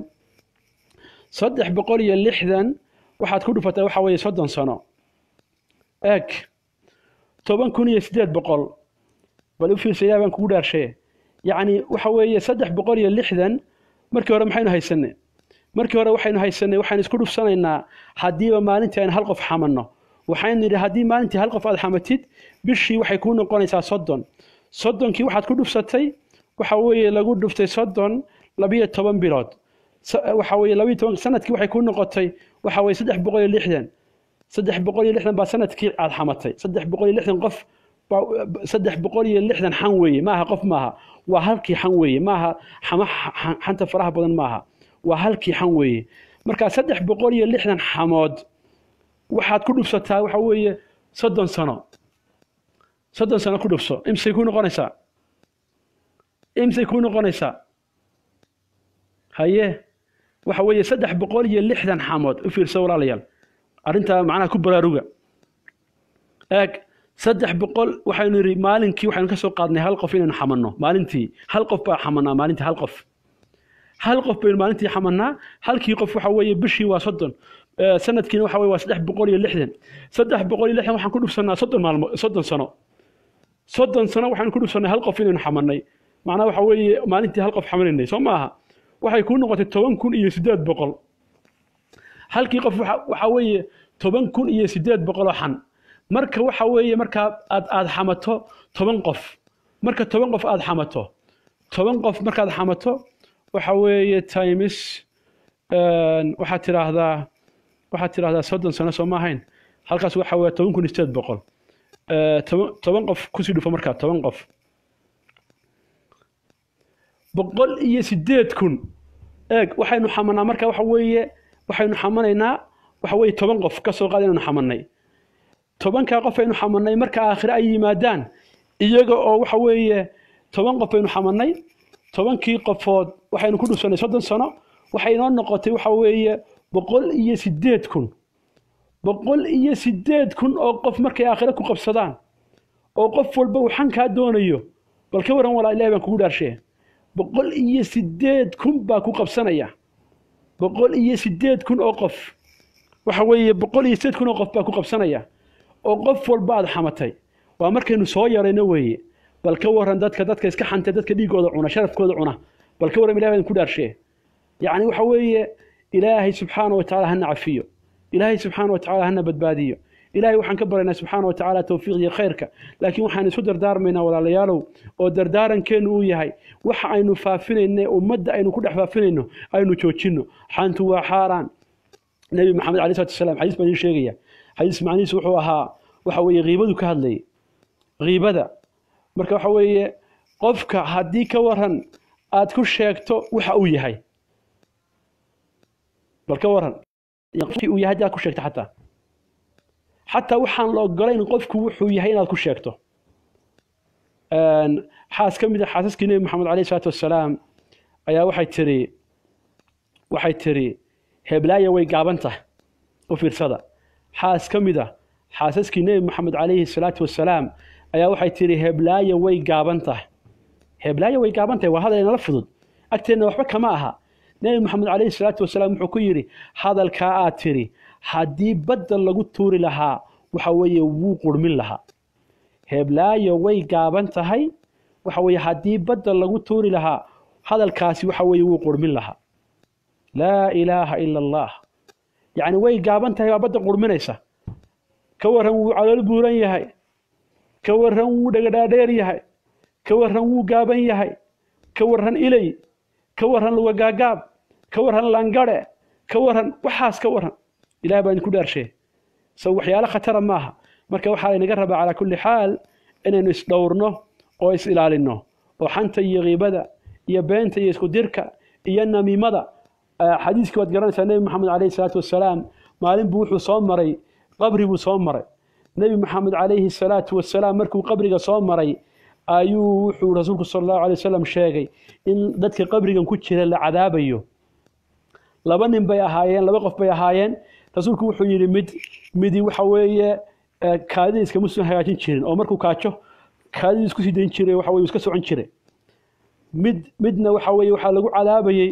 saddex boqol iyo lixdan waxaad ku dhufataa waxa weeye soddon sano eeg toban kun iyo siddeed boqol bal u fiirsa ilaah baan kugu dhaarshaye yacni waxa weeye saddex boqol iyo lixdan markii hore maxaynu haysanay markii hore waxaynu haysanay waxaynu isku dhufsanaynaa haddiiba maalintii aynu hal qof xamanno waxaynu nidhi haddii maalintii hal qof aad xamatid bishii waxay kuu noqonaysaa soddon soddonkii waxaad ku dhufsatay waxa weeye lagu dhuftay soddon labiyo toban bilood waxa weeye labiyo toban sanadkii waxay kuu noqotay waxa weeye saddex boqol iyo lixdan saddex boqol iyo lixdan baa sanadkii aad xamatay saddex boqol iyo lixdan qof saddex boqol iyo lixdan xan weeye maaha qof maaha waa halkii xan weeye maaha xama xanta faraha badan maaha waa halkii xan weeye marka saddex boqol iyo lixdan xamood waxaad ku dhufsataa waxa weeye soddon sano soddon sano ku dhufso imsay kuu noqonaysaa imsay kuu noqonaysaa haye waxa weeye saddex boqol iyo lixdan xamood u fiirsa walaalayaal arrintaa macnaha ku baraaruga eeg saddex boqol waxaynu yidhi maalinkii waxaynu ka soo qaadnay hal qof inaynu xamanno maalintii hal qof baa xamanaa maalintii hal qof hal qof baynu maalintii xamanaa halkii qof waxa weeye bishii waa soddon sanadkiina waxa weye waa saddex boqol iyo lixdan saddex boqol iyo lixdan waxaan ku dhufsanaa soddon maalmo soddon sano soddon sano waxaynu ku dhufsannay hal qof inaynu xamannay macnaha waxa weeye maalintii hal qof xamanaynay soo maaha waxay kuu noqotay toban kun iyo siddeed boqol halkii qof waxa weeye toban kun iyo siddeed boqoloo xan marka waxa weeye markaa aad aad xamato toban qof marka toban qof aad xamato toban qof markaad xamato waxa weeye times waxaad tidhaahdaa waxaad tidhaahdaa soddon sano soo ma ahayn halkaas waxa weeye toban kun iyo siddeed boqol toban toban qof kusii dhufo markaa toban qof boqol iyo siddeed kun eeg waxaynu xamanaa marka waxa weeye waxaynu xamanaynaa waxa weeye toban qof ka soo qaada inaynu xamannay tobankaa qof aynu xamanay marka aakhire ay yimaadaan iyaga oo waxa weeye toban qof aynu xamanay tobankii qofood waxaynu ku dhufsanay soddon sano waxay inoo noqotay waxa weeye boqol iyo sideed kun boqol iyo sideed kun oo qof markay aakhire ku qabsadaan oo qof walba uu xankaa doonayo bal ka waran walaa ilahi baan kugu dhaarshee boqol iyo sideed kun baa ku qabsanaya boqol iyo sideed kun oo qof waxa weeye boqol iyo sideed kun oo qof baa ku qabsanaya oo qof walba aad xamatay waa markaynu soo yarayno weeye bal ka waran dadka dadka iska xantay dadka dhiigooda cuna sharafkooda cuna bal ka waran ilahi baan ku dhaarshee yacni waxa weeye ilaahay subxaana wa tacaala hana cafiyo ilaahay subxaana wa tacaala hana badbaadiyo ilaahay waxaan ka baryaynaa subxaana wa tacaala towfiiq iyo khayrka laakiin waxaan isu dardaarmaynaa walaalayaalow oo dardaarankeenu uu yahay waxa aynu faafinayno ummadda aynu ku dhex faafinayno aynu joojinno xantu waa xaaraan nebi maxamed alai salatu wasalaam xadiis baan idiin sheegaya xadiis macnihiisu wuxuu ahaa waxa weeye kiibadu ka hadlayay kiibada marka waxa weeye qofka haddii ka waran aad ku sheegto waxa uu yahay bal ka waran qofkii uu yahay haddii aad ku sheegto xataa xataa waxaan la ogolayn qofku wuxuu yahay inaad ku sheegto xaas ka mid a xaasaskii nebi maxamed alayh isalaatu wassalaam ayaa waxay tiri waxay tiri heblaaya way gaaban tahay u fiirsada xaas ka mid a xaasaskii nebi maxamed calayhi salaatu wassalaam ayaa waxay tiri heblaaya way gaaban tahay heblaaya way gaaban tahay waa hadal inala fudud agteenna waxba kama aha nebi maxamed calayhi salaatu wasalaam wuxuu ku yidhi hadalkaa aad tiri haddii badda lagu tuuri lahaa waxa weeye wuu qurmin lahaa heblaayo way gaaban tahay waxa weeye haddii badda lagu tuuri lahaa hadalkaasi waxa weeye wuu qurmin lahaa laa ilaaha ila allah yacni way gaaban tahay baa badda qurminaysa ka warran wuu calool buuran yahay ka warran wuu dhagadhaadheer yahay ka warran wuu gaaban yahay ka warran ilay ka warran lugagaagaab ka warran langare ka warran waxaas ka warran ilaah baa idinku dhaarshe so waxyaalo khatara maaha marka waxaa laynaga rabaa calaa kulli xaal inaynu isdhowrno oo is ilaalinno oo xanta iyo kiibada iyo beenta iyo isku dirka iyo namiimada xadiiskii waad garanaysaa nebi maxamed calayhi salaatu wassalaam maalin buu wuxuu soo maray qabri buu soo maray nebi maxamed calayhi salaatu wassalaam markuu qabriga soo maray ayuu wuxuu rasuulku sala allahu alay wasalam sheegay in dadka qabrigan ku jira la cadaabayo laba nin bay ahaayeen laba qof bay ahaayeen rasuulku wuxuu yidhi mid midi waxa weeye kaadida iskama soo hagaajin jirin oo markuu kaajo kaadidii isku sii dayn jiray waxa weye iska socon jiray mid midna waxa weeye waxaa lagu cadaabayey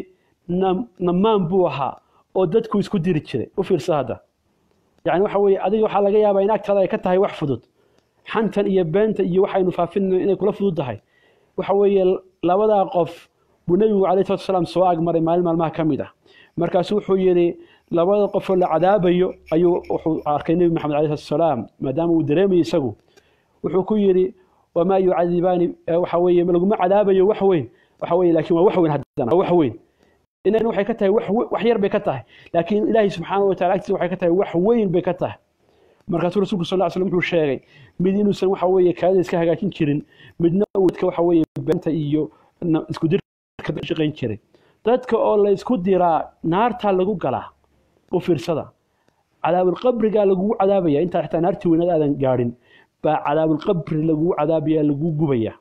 namaan buu ahaa oo dadku isku diri jiray u fiirsa hadda yacni waxa weeye adiga waxaa laga yaabaa in agtaada ay ka tahay wax fudud xantan iyo beenta iyo waxaynu faafinayno inay kula fudud tahay waxa weeye labadaa qof buu nebigu calayhi salatu wasalaam soo agmaray maalin maalmaha ka mid ah markaasuu wuxuu yidhi labada qofoo la cadaabayo ayuu wuxuu arkay nebi maxamed alayh salatu wasalaam maadaama uu dareemayo isagu wuxuu ku yidhi wamaa yucadibaani waxa weeye laguma cadaabayo wax weyn waxa weeye laakiin waa wax weyn haddana wax weyn inan waxay ka tahay wax wax yar bay ka tahay laakiin ilaahay subxaanahu wa tacala agtiisa waxay ka tahay wax weyn bay ka tahay markaasuu rasuulku sal ll slam wuxuu sheegay mid inuusan waxa weeye kaadida iska hagaajin jirin midna uu dadka waxa weeye beenta iyo isku dirka shaqayn jiray dadka oo la isku diraa naartaa lagu galaa u fiirsada cadaabulqabrigaa lagugu cadaabaya intaa xitaa naartii weynaad aadan gaadhin baa cadaabulqabri lagugu cadaabaya lagugu gubaya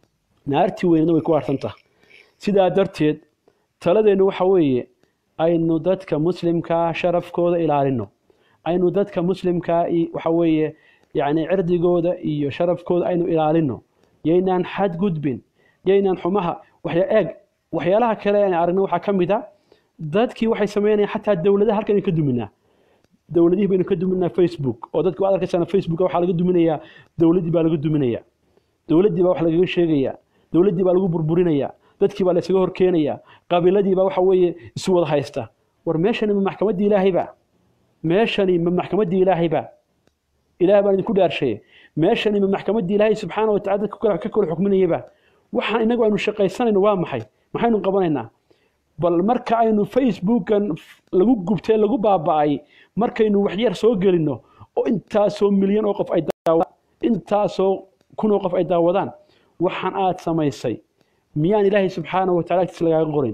naartii weynadna way ku aarsantaha sidaa darteed taladeennu waxa weeye aynu dadka muslimkaa sharafkooda ilaalino aynu dadka muslimkaa waxa weeye yacni cirdigooda iyo sharafkooda aynu ilaalino yaynaan xadgudbin yaynaan xumaha waxya eeg waxyaalaha kale aan aragno waxaa ka mid a dadkii waxay sameynayaan xataa dowladaha halkan ka duminaa dowladihii baynu ka duminaa facebook oo dadku waad arkaysaan facebook waxaa laga duminayaa dowladdii baa laga duminayaa dowladdii baa wax lagaga sheegayaa dowladdii baa lagu burburinayaa dadkii baa laysaga horkeenayaa qabiiladii baa waxa weeye isu wada haysta war meeshani ma maxkamaddii ilaahayba meeshani ma maxkamaddii ilaahayba ilaah baan idinku dhaarshaye meeshani ma maxkamaddii ilaahay subxaana wa tacala dadka ka kala xukminayaba waxaan inagu aynu shaqaysanayno waa maxay maxaynu qabanaynaa bal marka aynu facebookan lagu gubtay lagu baaba'ay markaynu waxyar soo gelinno oo intaasoo milyan oo qof ay daawadaan intaasoo kun oo qof ay daawadaan waxaan aad samaysay miyaan ilaahay subxaana wa tacala agtiisa lagaaga qorin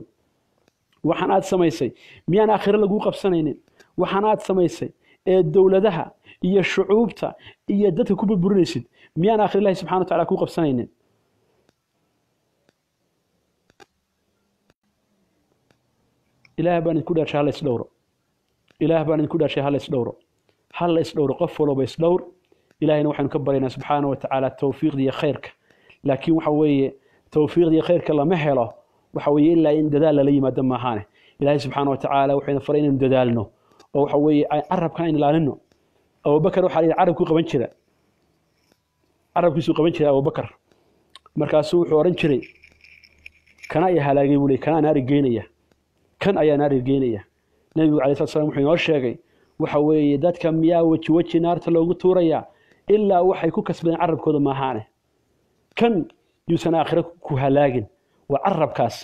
waxaan aad samaysay miyaan aakhiro laguu qabsanaynin waxaan aad samaysay ee dowladaha iyo shucuubta iyo dadka ku burburinaysid miyaan aakhir ilahi subxana wa tacala ku qabsanaynin ilaah baan idinku dhaarshay hala isdhowro ilaah baan idinku dhaarshay hala isdhowro hala isdhowro qof walba isdhowr ilahayna waxaynu ka baryaynaa subxaana wa tacaala towfiiqda iyo khayrka laakiin waxa weeye towfiiqda iyo khayrka lama helo waxa weeye ilaa in dadaal lala yimaado maahaane ilaahay subxaana wa tacaala waxayna faray inaynu dadaalno oo waxa weeye carabkan aynu ilaalino abubakar waxaa la yidhi carabkuu qaban jira carabkiisuu qaban jiray abubakar markaasuu wuxuu odhan jiray kana ayaa halaagay buu ley kana naari geynaya kan ayaa naari geynaya nebigu calai slat slam wuxuu inoo sheegay waxa weeye dadka miyaa weji weji naarta loogu tuurayaa ilaa waxay ku kasbadeen carabkooda maahaane kan yuusan aakhiro ku halaagin waa carabkaas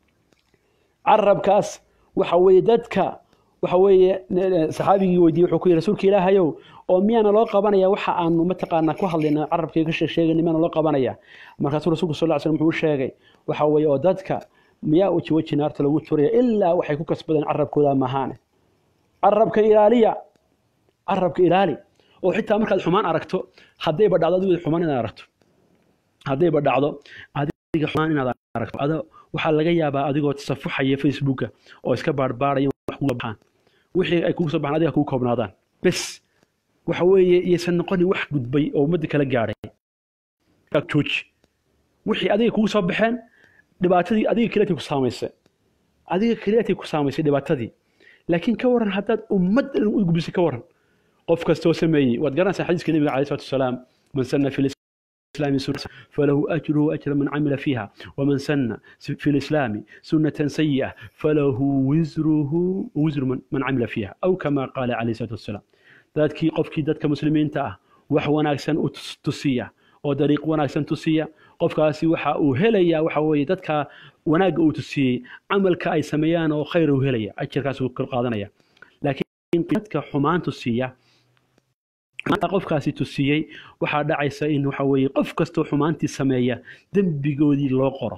carabkaas waxa weeye dadka waxa weeye saxaabigii weydiiyey wuxuu ku yidhi rasuulka ilaahayow oo miyaana loo qabanaya waxa aanu mataqaanaa ku hadlayna carabkii ka sheegayna miyaana loo qabanaya markaasuu rasuulku sal ll slam wuxuu u sheegay waxa weeye oo dadka miyaa weji weji naarta lagu turaya ilaa waxay ku kasbadeen carabkooda mahaane carabka ilaaliya carabka ilaali oo xitaa markaad xumaan aragto haddayba dhacdo adigu xumaan inaad aragto haddayba dhacdo adiga xumaan inaad aragto ado waxaa laga yaabaa adigoo tasafuxaya facebooka oo iska baarbaaraya wax kuga baxaan wixii ay kugu soo baxaan adiga kugu koobnaadaan bes waxa weeye iyaysan noqonin wax gudbay oo ummadda kala gaadhay jooji wixii adiga kugu soo baxeen dhibaatadii adiga keliyatii ku saamaysay adiga keliyatii ku saamaysay dhibaatadii laakiin ka waran haddaad ummad dhan u gubisay ka waran qof kastoo sameeyey waad garanaysaa xadiiska nebiga calai salatu wasalaam man sanna fi الإسلام سنة فله أجره أجر من عمل فيها ومن سن في الإسلام سنة سيئة فله وزره وزر من, من عمل فيها أو كما قال عليه الصلاة والسلام ذاتك قفك ذاتك مسلمين تأه وحو ناكسن تسية ودريق وناكسن تسية qofkaasi waxa uu helaya waxa weeye dadka wanaagga uu tusiyey camalka ay sameeyaan oo khayr uu helaya ajarkaas uu kor qaadanaya laakiin dadka xumaan tusiya qofkaasi tusiyey waxaa dhacaysa in waxa weeye qof kastoo xumaantii sameeya dembigoodii loo qoro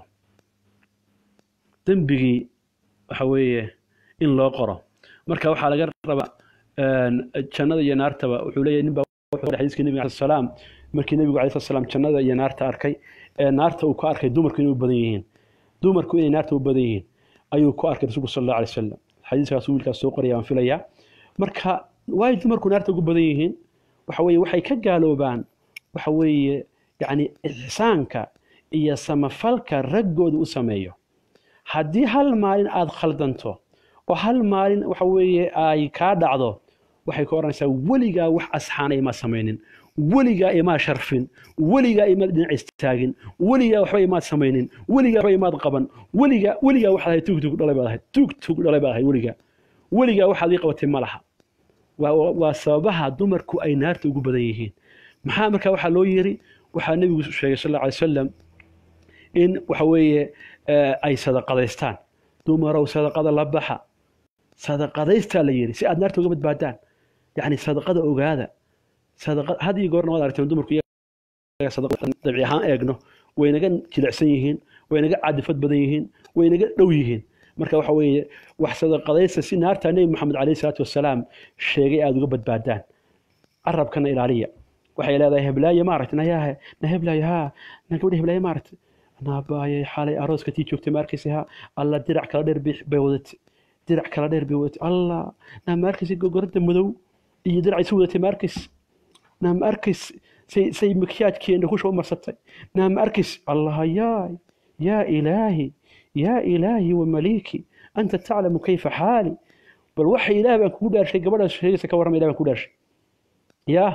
dembigii waxa weeye in loo qoro marka waxaa laga rabaa jannada iyo naartaba wuxuu leeyahay ninbaa xadiiska nebiga alai salaam markii nebigu alai salaam jannada iyo naarta arkay ee naarta uu ka arkay dumarku inay u badan yihiin dumarku inay naarta u badan yihiin ayuu ku arkay rasuulku sal allahu alay wasalam xadiiskaas wiilkaas soo qoraya waan filayaa marka waay dumarku naarta ugu badan yihiin waxa weeye waxay ka gaaloobaan waxa weeye yacni ixsaanka iyo samafalka raggooda u sameeyo haddii hal maalin aada khaldanto oo hal maalin waxa weeye ay kaa dhacdo waxay ka odhanaysaa weligaa wax asxaana imaa samaynin weligaa imaa sharfin weligaa imaad dhinac istaagin weligaa waxba imaad samaynin weligaa waxba imaad qaban weligaa weligaa waxaad ahayd tuug tuug dhalay baad ahayd tuug tuug dhalay baad ahayd weligaa weligaa waxaad ii qabatay ma laha waa sababaha dumarku ay naarta ugu badan yihiin maxaa markaa waxaa loo yiri waxaa nebigu sheegay sal alla alay wasalam in waxa weeye ay sadaqadaystaan dumarow sadaqada la baxa sadaqadaystaa la yiri si aad naarta uga badbaadaan yacni sadaqada ogaada sadaqa had iyo goorna waad aragteen dumarku dabci ahaan eegno waynaga jilicsan yihiin waynaga cadifad badan yihiin waynaga dhow yihiin marka waxa weeye wax sadaqadaysta si naarta nebi moxamed calayhi salaatu wasalaam sheegay aada uga badbaadaan carabkana ilaaliya waxay leedahay heblaaye maaragta nayahe na heblaaye haa na gabadha heblaaye maaragta naabaayay xalay arooska tii joogtay ma arkaysa haa alla dirac kala dheer bay wadatay dirac kala dheer bay wadatay allah naa ma arkaysa gogoradda madow iyo diracay si wadatay ma arkays naa ma arkays say say makyaajkeena kusha u marsatay naa ma arkays allah yaay yaa ilaahi yaa ilaahi wa maliiki anta taclamu kayfa xaali bal waxa ilaah baan kugu dhaarshay gabadhaas sheegaysa ka warrama ilah baan kugu dhaarshay yaa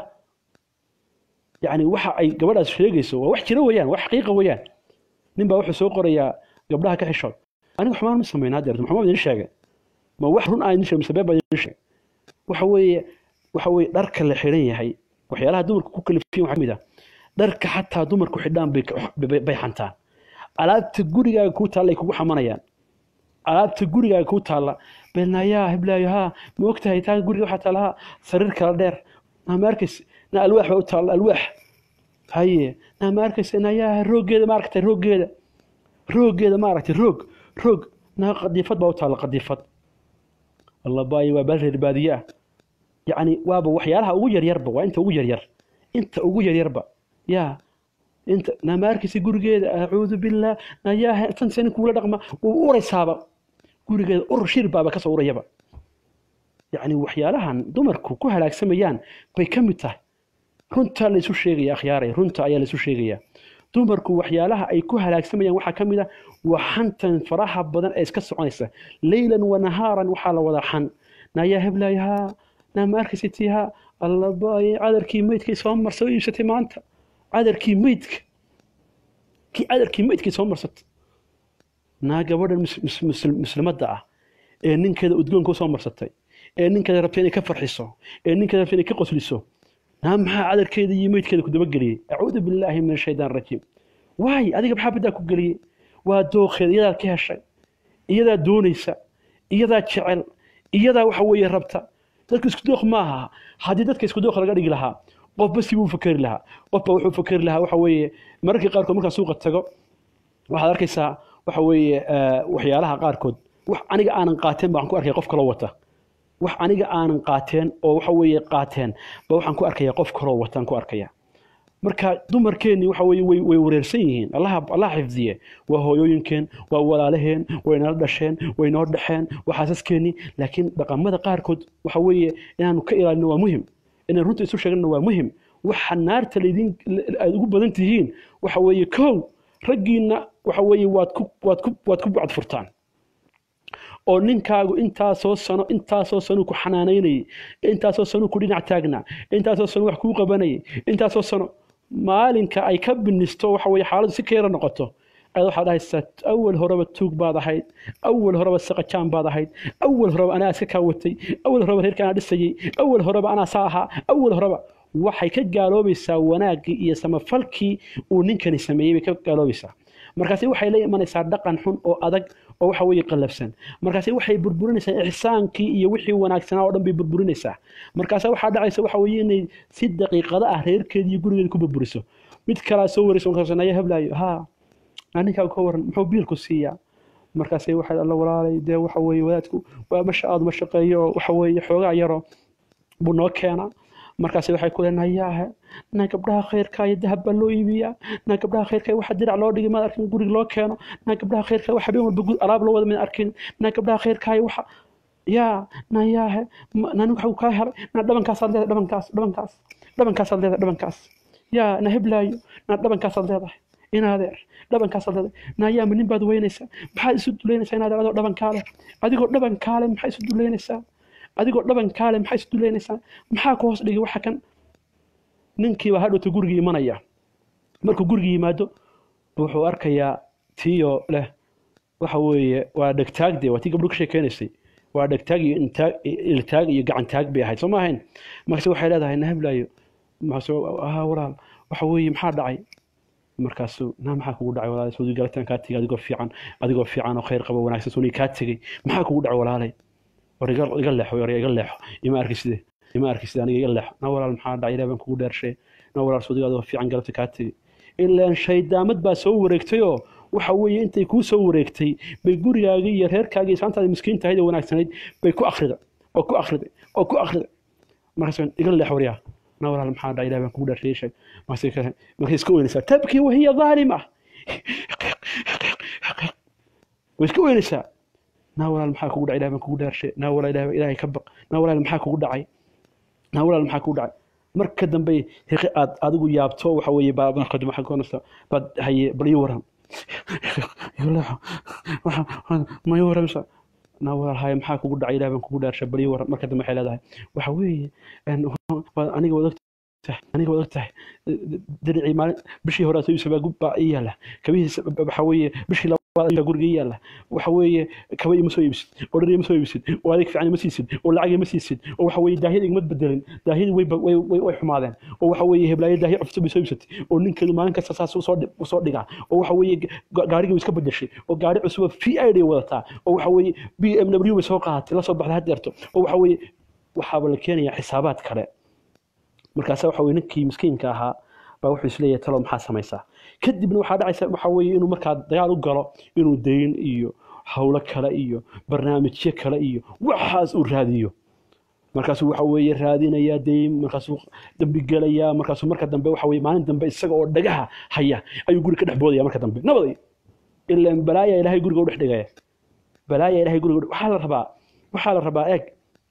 yacni waxa ay gabadhaas sheegayso waa wax jira weeyaan wax xaqiiqa weeyaan nin baa wuxuu soo qorayaa gabdhaha ka xishood aniga xumaan ma samayn haddeer maxamed idin sheegay ma wax run aan idin sheegay mise been baa idin sheegay waxa weeye waxa weeye dharka la xidhan yahay waxyaalaha dumarku ku kalifiyan waxaa kamid ah dharka xataa dumarku xidhaan bay bay xantaan alaabta gurigaaga kuu taalla ay kugu xamanayaan alaabta gurigaaga kuu taalla belnayaa heblaayo haa ma ogtahay taa guriga waxaa taalla haa sariir kala dheer naa ma arkays na alwaax baa u taalla alwaax haye naa ma arkays nayaa rooggeeda ma aragtay rooggeeda rooggeeda ma aragtay roog roog naa qadiifad baa u taalla qadiifad allah baayo waa baal reer baadiye ah yacni waaba waxyaalaha ugu yaryarba waa inta ugu yaryar inta ugu yaryarba yaa inta nama arkaysa gurigeeda acuudu billaah ayaa tan sani kuula dhaqma wuu uraysaaba gurigeeda ur shir baaba kasoo urayaba yacni waxyaalahan dumarku ku halaagsamayaan bay ka mid tahay runtaa laysu sheegaya akhyaaray runta ayaa laysu sheegaya dumarku waxyaalaha ay ku halaagsamayaan waxaa ka mid ah waa xantan faraha badan ee iska soconaysa leylan wa nahaaran waxaa la wadaa xan nayaa heblayahaa nama arkaysatii allabay cadarkii meydkay soo marsa iibsatay maanta cadarkii meydka kii cadarkii meydkay soo marsatay naa gabadhan muslimadda ah ee ninkeeda udgoonka usoo marsatay ee ninkeeda rabta inay ka farxiso ee ninkeeda rabta inay ka qosliso naa maxaa cadarkeeda iyo meydkeeda ku dabageliyey acuudu billaahi min ashaydaan rajiim waay adiga maxaa baddaa ku geliyey waa dooqeeda iyadaa ka heshay iyadaa doonaysa iyadaa jecel iyadaa waxa weeye rabta dadka isku dooq maaha haddii dadka isku dooq laga dhigi lahaa qofba si buu fakeri lahaa qofba wuxuu fakeri lahaa waxa weeye mararkii qaarkood markaan suuqa tago waxaad arkaysaa waxa weeye waxyaalaha qaarkood wax aniga aanan qaateen baan ku arkaya qof kaloo wata wax aniga aanan qaateen oo waxa weeye qaateen ba waxaan ku arkaya qof kaloo wataan ku arkaya marka dumarkeenni waxa weeye way way wareersan yihiin allaha allaha xifdiye waa hooyooyinkeen waa walaalaheen way nala dhasheen way noo dhaxeen waa xaasaskeenni laakiin dhaqamada qaarkood waxa weeye inaanu ka ilaalino waa muhim inaan runta isu sheegno waa muhim waxa naarta laydin aad ugu badan tihiin waxa weeye kow raggiinna waxa weeye waad ku waad ku waad ku bacd furtaan oo ninkaagu intaasoo sano intaasoo sano ku xanaanaynayay intaasoo sano ku dhinac taagnaa intaasoo sano wax kuu qabanayay intaasoo sano maalinka ay ka binisto waxa weeye xaaladdu si kayra noqoto ayaad waxaad dhahaysaa awal horeba tuug baad ahayd awal horeba saqajaan baad ahayd awal horeba anaa iska kaawatay awal horeba reerka anaa dhisayay awal horeba anaa saa ahaa awal horeba waxay ka gaaloobaysaa wanaaggii iyo samafalkii uu ninkani sameeyey bay ka gaaloobaysaa markaasi waxay la imanaysaa dhaqan xun oo adag oo waxa weeye qallafsan markaasi waxay burburinaysaa ixsaankii iyo wixii wanaagsanaa oo dhan bay burburinaysaa markaasa waxaa dhacaysa waxa weeye inay si daqiiqada ah reerkeeda iyo gurigeeda ku burburiso mid kalaa soo waraysa markaas naya heblaayo haa aninkaa ka waran muxuu biilku siiyaa markaasay waxay alla walaalay dee waxa weeye wadaadku waa masha aad ma shaqeeyo oo waxa weeye xoogaa yaro buu noo keenaa markaas waxay ku leedahay yaahe na gabdhaha khayrka iyo dahab baa loo iibiyaa na gabdhaha khayrka waxa dirac loo dhigay maad arkin guriga loo keeno na gabdhaha khayrka waxa habeen walba alaab loo wada maad arkin na gabdhaha khayrka waxa yaa na yaahe nani waxa uu kaa helay na dhabankaasaad leedahay dhabankaas dhabankaas dhabankaasaad leedahay dhabankaas yaa na heblaayo na dhabankaasaad leedahay inaadeer dhabankaasaad leedahay na yaa ma nin baad weynaysaa maxaad isu duleynaysaa inaadeer adoo dhabankaale adigoo dhabankaale maxaa isu duleynaysaa adigoo dhabankaale maxaa isu duleynaysaa maxaa ku hoos dhigay waxa kan ninkiiba hadhowta gurigii imanaya markuu gurigii yimaado wuxuu arkayaa tiyo leh waxa weeye waa dhegtaagde waa tii gabdho ka sheekeynaysay waa dhegtaag iyo intaag iltaag iyo gacantaag bay ahayd soo ma ahayn markaase waxay leedahay na heblaayo ha walaal waxa weeye maxaa dhacay markaasu naa maxaa kugu dhacay walaalay soo galataan kaa tegay adigoo fiican adigoo fiican oo khayr qabo wanaagsan soo kaa tegay maxaa kugu dhacay walaalay war iga leexo war iga leexo ima arki side ima arki side aniga iga leexo na walaal maxaa dhacay ilaah baan kugu dheershay na walaal soo adigoo fiican galabta kaa tegay ilaan shaydaamad baa soo wareegtay oo waxa weeye intay kuu soo wareegtay bay gurigaagii iyo reerkaagii islaantaada miskiinta ahayd ee wanaagsanayd bay ku akhriday oo ku akhriday oo ku akhriday markaas iga leex waryaa na walaal maxaa dhacay ilaah baan kugu dheershay sheeg markay iska weynaysaa tabkii wahiya dhaalima way iska weynaysaa naa walaal maxaa kugu dhacay ilaah baan kugu dhaarshay naa walaal ilaah ilaahay ka baq naa walaal maxaa kugu dhacay naa walaal maxaa kugu dhacay marka dambe hiqi aad adigu yaabto waxa weeye baa marka dambe maxaa koonaysa baad haye bal ii waran ma ii waramsa naa walaal haye maxaa kugu dhacay ilaah baan kugu dhaarshay bal ii waran marka dambe waxay leedahay waxa weeye aniga wad aniga wad ogtahay diricii maalin bishii hore soo iibsabaa gub baa ii yaala kabihiisa waxa weeye bishii labaad guriga ii yaala waxa weeye kaba ima soo iibsid oo dhar ima soo iibsid oo adeeg fiican ima siisid oo lacag ima siisid oo waxa weeye daahiyada igma bedelin daahiyadii way way way way xumaadeen oo waxa weeye heblaayo daahiya cusub bay soo iibsatay oo ninkeedu maalin kasta saas usoo usoo dhigaa oo waxa weeye gaarigii iska bedeshay oo gaari cusub v i day wadataa oo waxa weeye b m w bay soo qaadatay la soo baxday hadeerto oo waxa weeye waxaaba la keenayaa xisaabaad kale markaasa waxa weye ninkii miskiinka ahaa baa wuxuu isleeyahay talo maxaa samaysaa kadibna waxaa dhacaysa waxa weeye inuu markaa dagaal u galo inuu dayn iyo howlo kale iyo barnaamijyo kale iyo waxaas uu raadiyo markaasuu waxa weeye raadinayaa dayn markaasuu dambi gelayaa markaasuu marka dambe waxa weye maalin dambe isaga oo dhagaha haya ayuu guri ka dhex boodaya marka dambe nabaday ilaan balaaya ilaahay guriga u dhex dhigaya balaaya ilaahay guriga u dhex- waxaa la rabaa waxaa la rabaa eeg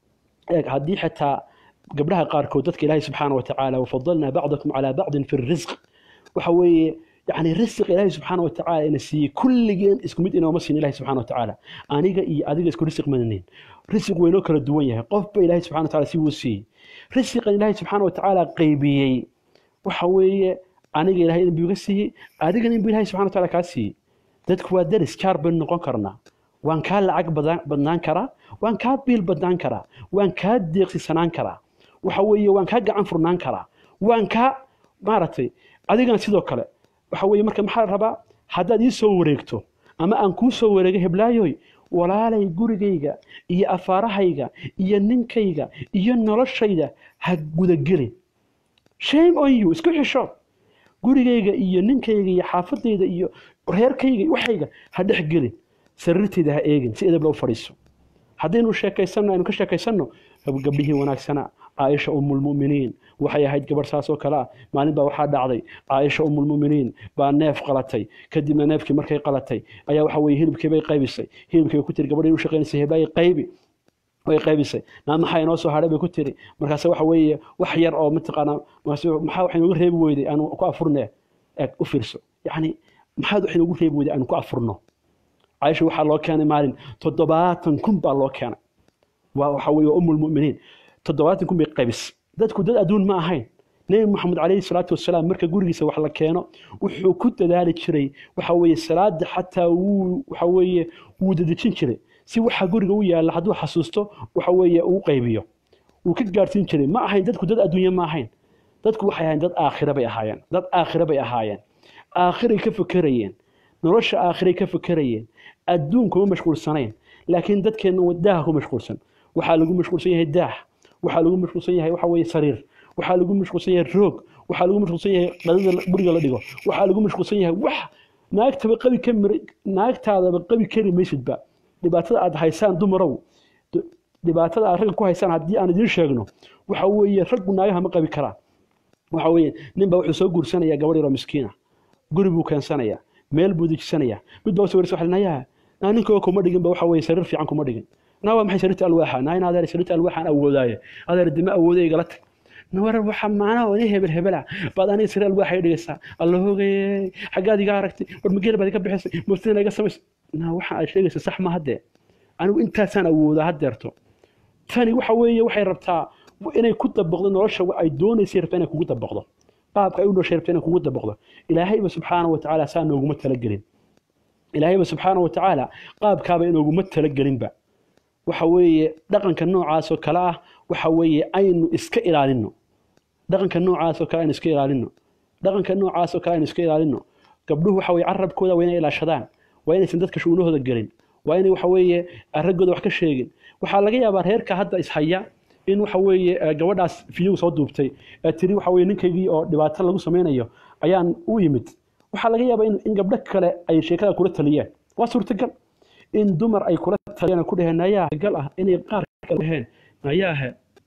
eeg haddii xitaa gabdhaha qaarkood dadka ilaahay subxaana wa tacaala wafadalnaa bacdakum calaa bacdin fi risq waxa weeye yani risiq ilaahay subxaana wa tacaala ina siiyey kulligeen isku mid inooma siin ilahay subxaana wa tacaala aniga iyo adiga isku risiq madanin risiq waynoo kala duwan yahay qofba ilaahay subxana wa tacaala si wuu siiyey risiqan ilaahay subxaana wa tacaala qaybiyey waxa weeye aniga ilaahay inbuu iga siiyey adigana inbuu ilaahay subxana wa tacaala kaa siiyey dadku waa daris jaar baynu noqon karnaa waan kaa lacag badan- badnaan karaa waan kaa biil badnaan karaa waan kaa deeqsisanaan karaa waxa weeye waan kaa gacan furnaan karaa waan kaa maaragtay adigana sidoo kale waxa weeye marka maxaa la rabaa haddaad ii soo wareegto ama aan kuu soo wareego heblaayoy walaalay gurigayga iyo afaarahayga iyo ninkayga iyo noloshayda ha gudagelin shame on you isku xisho gurigayga iyo ninkayga iyo xaafadayda iyo reerkayga iyo waxayga ha dhex gelin sariirtayda ha eegin si edab loo fadhiiso haddaynu sheekaysanno aynu ka sheekaysanno gabdhihii wanaagsana caaisha umulmuminiin waxay ahayd gabarh saas oo kale ah maalin baa waxaa dhacday caaisha umulmuminiin baa neef qalatay kadibna neefkii markay qalatay ayaa waxa weye hilibkii bay qaybisay hilibkii bay ku tiri gabadhii u shaqaynaysay heblaayay qaybi way qaybisay naa maxaa inoo soo hadhay bay ku tiri markaase waxa weeye wax yar oo mataqaanaa markaase maxaa wax inoogu reebi weyday aanu ku afurne eeg u fiirso yacni maxaad wax inoogu reebi weyday aanu ku afurno caaisha waxaa loo keenay maalin toddobaatan kun baa loo keenay waa waxa weeye waa umulmuminiin toddobaatan kun bay qaybisay dadku dad adduun ma ahayn nebi maxamed calayhi salaatu wasalaam marka gurigiisa wax la keeno wuxuu ku dadaali jiray waxa weeye salaada xataa wuu waxa weeye wuu dadejin jiray si waxa guriga u yaalla hadduu xasuusto waxa weeye uu qaybiyo wuu ka gaarsiin jiray ma ahayn dadku dad adduunye ma ahayn dadku waxay ahayn dad aakhira bay ahaayeen dad aakhira bay ahaayeen aakhiray ka fekerayeen nolosha aakhiray ka fekerayeen adduun kuma mashquulsanayn laakiin dadkeenna daaha ku mashquulsan waxaa lagu mashquulsan yahay daah waxaa lagu mashquulsan yahay waxa weeye sariir waxaa lagu mashquulsan yahay roog waxaa lagu mashquulsan yahay qadada guriga la dhigo waxaa lagu mashquulsan yahay wax naagtaba qabi ka mir naagtaadaba qabi kari maysidba dhibaatada aad haysaan dumarow d- dhibaatada aad ragga ku haysaan haddii aan idiin sheegno waxa weeye raggu naagaha ma qabi karaan waxa weeye ninba wuxuu soo guursanayaa gabadh yaroo miskiina guri buu keensanayaa meel buu dejisanayaa mid baa usoo warisa waxa nayaa naa ninkoo kuma dhigin ba waxa weeye sariir fiican kuma dhigin naa waa maxay sariirta alwaaxa naa in adeer sariirta alwaaxaan awoodaaye adeer dima awooday igala tag nawar waxa macnaha oo hebel hebela baad aniga sariir alwaaxa i dhigaysaa alla hoogayey xaggaad iga aragtay war mageel baad iga bixisay muftina iga samaysay naa waxa aad sheegaysa sax ma haddee anigu intaasaan awoodaa haddeerto tani waxa weeye waxay rabtaa inay ku dabaqdo nolosha ay doonaysay rabtaa inay kugu dabaqdo qaabka ay u noshay rabtaa inay kugu dabaqdo ilaahayba subxaana wa tacaala saa nooguma talagelin ilaahayba subxaana wa tacaala qaabkaaba inooguma talagelinba waxa weeye dhaqanka noocaasoo kale ah waxa weeye aynu iska ilaalino dhaqanka noocaasoo kale aynu iska ilaalino dhaqanka noocaasoo kale aynu iska ilaalino gabdhuhu waxa weye carabkooda waa inay ilaashadaan waa inaysan dadka shuunahooda gelin waa inay waxa weeye raggooda wax ka sheegin waxaa laga yaabaa reerka hadda ishaya in waxa weeye eh, gabadhaas fiyow soo duubtay ee tiri waxa weeye ninkaygii oo dhibaato lagu samaynayo ayaan u yimid waxaa laga yaabaa in, in gabdho kale ay sheekada kula taliyeen waa suurtagal in dumar ay kula taliyeen oo ku dhaheen nayaa gal ah inay qaar kale dhaheen nayaahe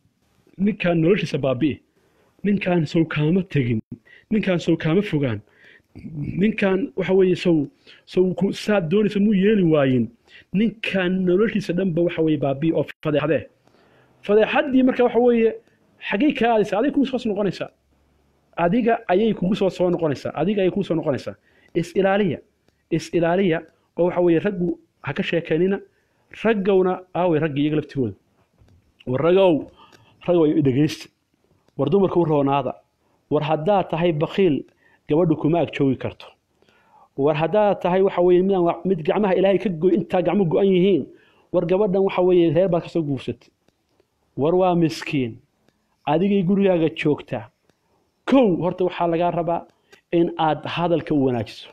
ninkaan noloshiisa baabi'i ninkaan sow kaama tegin ninkaan sow kaama fogaan ninkaan waxa weeye sow sow ku saad doonaysa muu yeeli waayin ninkaan noloshiisa dhanba waxa weeye baabi'i oo fadeexdee fadeexaddii marka waxa weeye xaggay kaa aadaysa aday kugu soo noqonaysaa adiga ayay kugu soo soo noqonaysaa adiga ayay kugu soo noqonaysaa is ilaaliya is ilaaliya oo waxa weeye raggu ha ka sheekeynina raggowna aaway raggii iyaga laftigooda war ragow ragow dhegaysta war dumarka u roonaada war haddaad tahay bakiil gabadhu kuma ag joogi karto war haddaad tahay waxa weeye midaan wa- mid gacmaha ilaahay ka goy intaa gacmo go-an yihiin war gabadhan waxa weeye reer baad kasoo guursatay war waa miskiin adigay gurigaaga joogtaa kow horta waxaa lagaa rabaa in aad hadalka u wanaajiso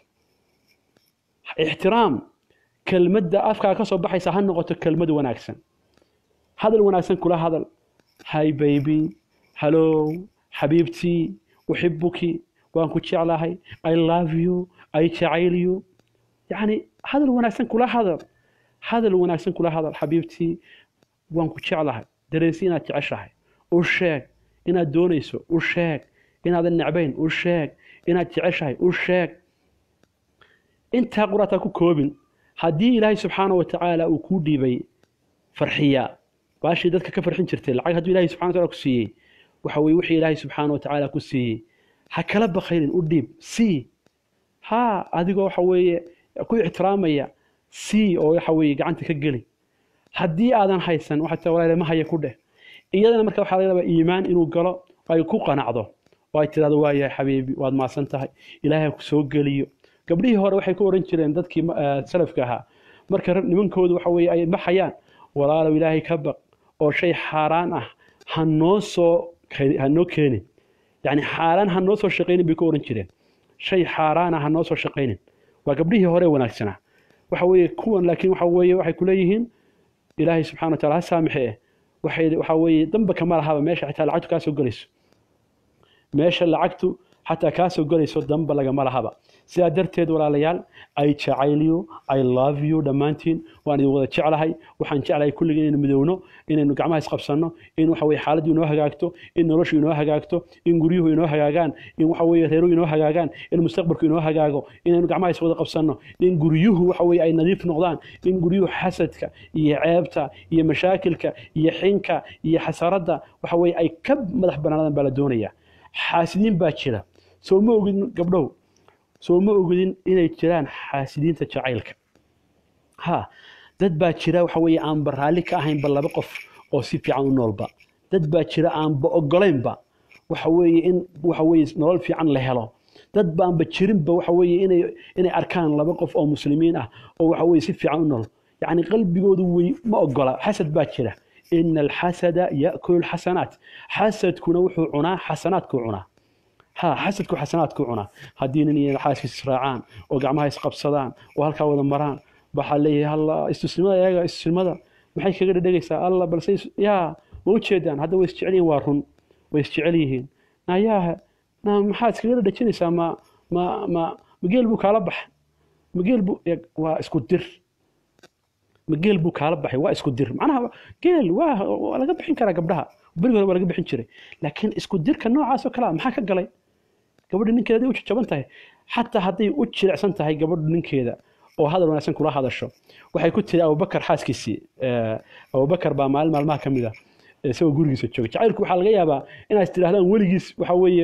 ixtiraam kelmadda afkaa ka soo baxaysa ha noqoto kelmad wanaagsan hadal wanaagsan kula hadal hi baby hallow xabiibtii uxibuki waan ku jeclahay i love you i jacayl you yacni hadal wanaagsan kula hadal hadal wanaagsan kula hadal xabiibtii waan ku jeclahay dareensi inaad jeceshahay u sheeg inaad doonayso u sheeg inaadan necbayn u sheeg inaad jeceshahay u sheeg intaa quraataa ku koobin haddii ilaahay subxaana wa tacaala uu kuu dhiibay farxiya baashii dadka ka farxin jirtay lacag hadduu ilahay subxana wa taala ku siiyey waxa weye wixii ilaahay subxaana wa tacaala ku siiyey ha kala bakaynin u dhiib sii haa adigoo waxa weeye ku ixtiraamaya sii oo waxa weeye gacanta ka geli haddii aadan haysan waxaad taa walaale ma haya ku dheh iyadana marka waxaa laga yaabaa iimaan inuu galo oo ay ku qanacdo oo ay tidhahdo waayahay xabiibi waad maasan tahay ilaahay ha ku soo geliyo gabdhihii hore waxay ku oran jireen dadkii salafka ahaa marka nimankoodu waxa weeye ay baxayaan walaalow ilaahay ka baq oo shay xaaraan ah ha noo soo ha noo keenin yacni xaaraan ha noo soo shaqaynin bay ku oran jireen shay xaaraan ah ha noo soo shaqaynin waa gabdhihii hore wanaagsanaa waxa weeye kuwan laakiin waxa weeye waxay ku leeyihiin ilaahay subxana wa taala ha saamixe eh waxay waxa weeye damba kama lahaba meesha xitaa lacagtu kaa soo gelayso meesha lacagtu xataa kaa soo gelayso damba lagama lahaba sidaa darteed walaalayaal i jacayl you i love you dhammaantiin waan idin wada jeclahay waxaan jeclahay kulligii inaynu midowno inaynu gacmaha isqabsanno in waxa weye xaaladdu inoo hagaagto in noloshu inoo hagaagto in guryuhu inoo hagaagaan in waxa weye reeruhu inoo hagaagaan in mustaqbalku inoo hagaago inaynu gacmaha iswada qabsanno in guryuhu waxa weye ay nadiif noqdaan in guryuhu xasadka iyo ceebta iyo mashaakilka iyo xinka iyo xasaradda waxa weye ay ka madax bannaanadaan baa la doonaya xaasidiin baa jira soo ma ogin gabdhow soo ma ogidin inay jiraan xaasidiinta jacaylka ha dad baa jira waxa weeye aanba raalli ka ahaynba laba qof oo si fiican u noolba dad baa jira aanba ogolaynba waxa weeye in waxa weeye nolol fiican la helo dad baanba jirinba waxa weeye inay inay arkaan laba qof oo muslimiin ah oo waxa weeye si fiican u nool yacni qalbigoodu wey ma ogola xasad baa jira ina alxasada yaakulu lxasanaat xasadkuna wuxuu cunaa xasanaadkuu cunaa ha xasadku xasanaadku cunaa haddii nin iyo xaaskiis israacaan oo gacmaha isqabsadaan oo halkaa wada maraan waxaa leeyahay alla istusnimada iyaga istusnimada maxay kaga dhedhegaysaa alla balse yaa ma ujeedaan hadda way isjecel yihiin waa run way isjecel yihiin nayaahe na maxaad iskaga dhedhejinaysaa ma ma ma mageel buu kaala baxay mageel buu waa isku dir mageel buu kaala baxay waa isku dir macnaha geel waa waa laga bixin karaa gabdhaha berigi hore waa laga bixin jiray laakiin isku dirka noocaas oo kale ah maxaa ka galay gabadha ninkeeda haday u jajaban tahay xataa hadday u jilicsan tahay gabadhu ninkeeda oo hadal wanaagsan kula hadasho waxay ku tiri abubakar xaaskiisii abubakar baa maalin maalmaha ka mid a isagoo gurigiisa jooga jacaylku waxaa laga yaabaa inaad tidhahdaan weligiis waxa weeye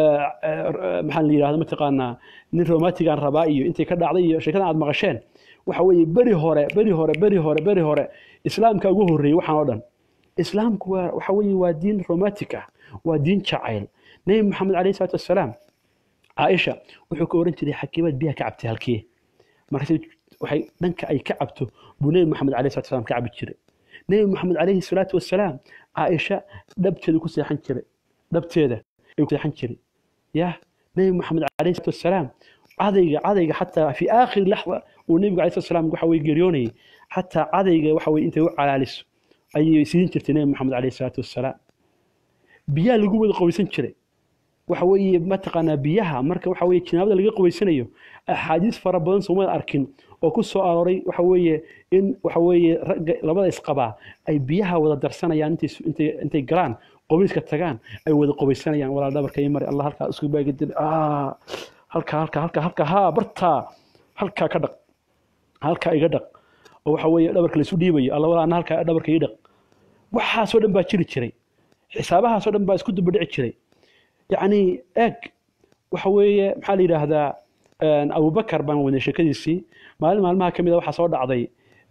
maxaa la yidhahda mataqaanaa nin romantigan rabaa iyo intay ka dhacday iyo sheekadan aad maqasheen waxa weeye beri hore beri hore beri hore beri hore islaamka ugu horreeyey waxaan oo dhan islaamku waa waxa weeye waa diin romantic ah waa diin jacayl nebi maxamed calayhi salaatu wassalaam caaisha wuxuu ka oran jiray xakiimaad biyaha ka cabtay halkee markaas waxay dhanka ay ka cabto buu nebi maxamed calayhi salatu wasalam ka cabi jiray nebi maxamed calayhi salaatu wassalaam caaisha dhabteeda ku seexan jiray dhabteeda ay ku seexan jiray yah nebi maxamed calayhi salatu wassalaam cadayga cadayga xataa fi aakhiri laxda uu nebigu calayhi salatu wassalaam waxa weye geeriyoonayay xataa cadayga waxa weye intay u calaaliso ayay siin jirtay nebi maxamed calayhi salaatu wassalaam biyaha lagu wada qoweysan jiray waxa weeye mataqaanaa biyaha marka waxa weeye jinaabada laga qubaysanayo axaadiis fara badan soomada arkin oo ku soo arooray waxa weeye in waxa weeye ragga labada isqabaa ay biyaha wada darsanayaan intay intay intay galaan qubeyska tagaan ay wada qubaysanayaan walaal dhabarka iyo mari allah halkaa isku baagadil ah halkaa halkaa halkaa halkaa haa bartaa halkaa ka dhaq halkaa iga dhaq oo waxa weeye dhabarka la isu dhiibayo alla walaa halkaa dhabarka ii dhaq waxaasoo dhan baa jiri jiray xisaabahaasoo dhan baa isku dubadhici jiray yacni eeg waxa weeye maxaa la yidhaahdaa abubakar baan wadnay sheekadiisii maalin maalmaha ka mid a waxaa soo dhacday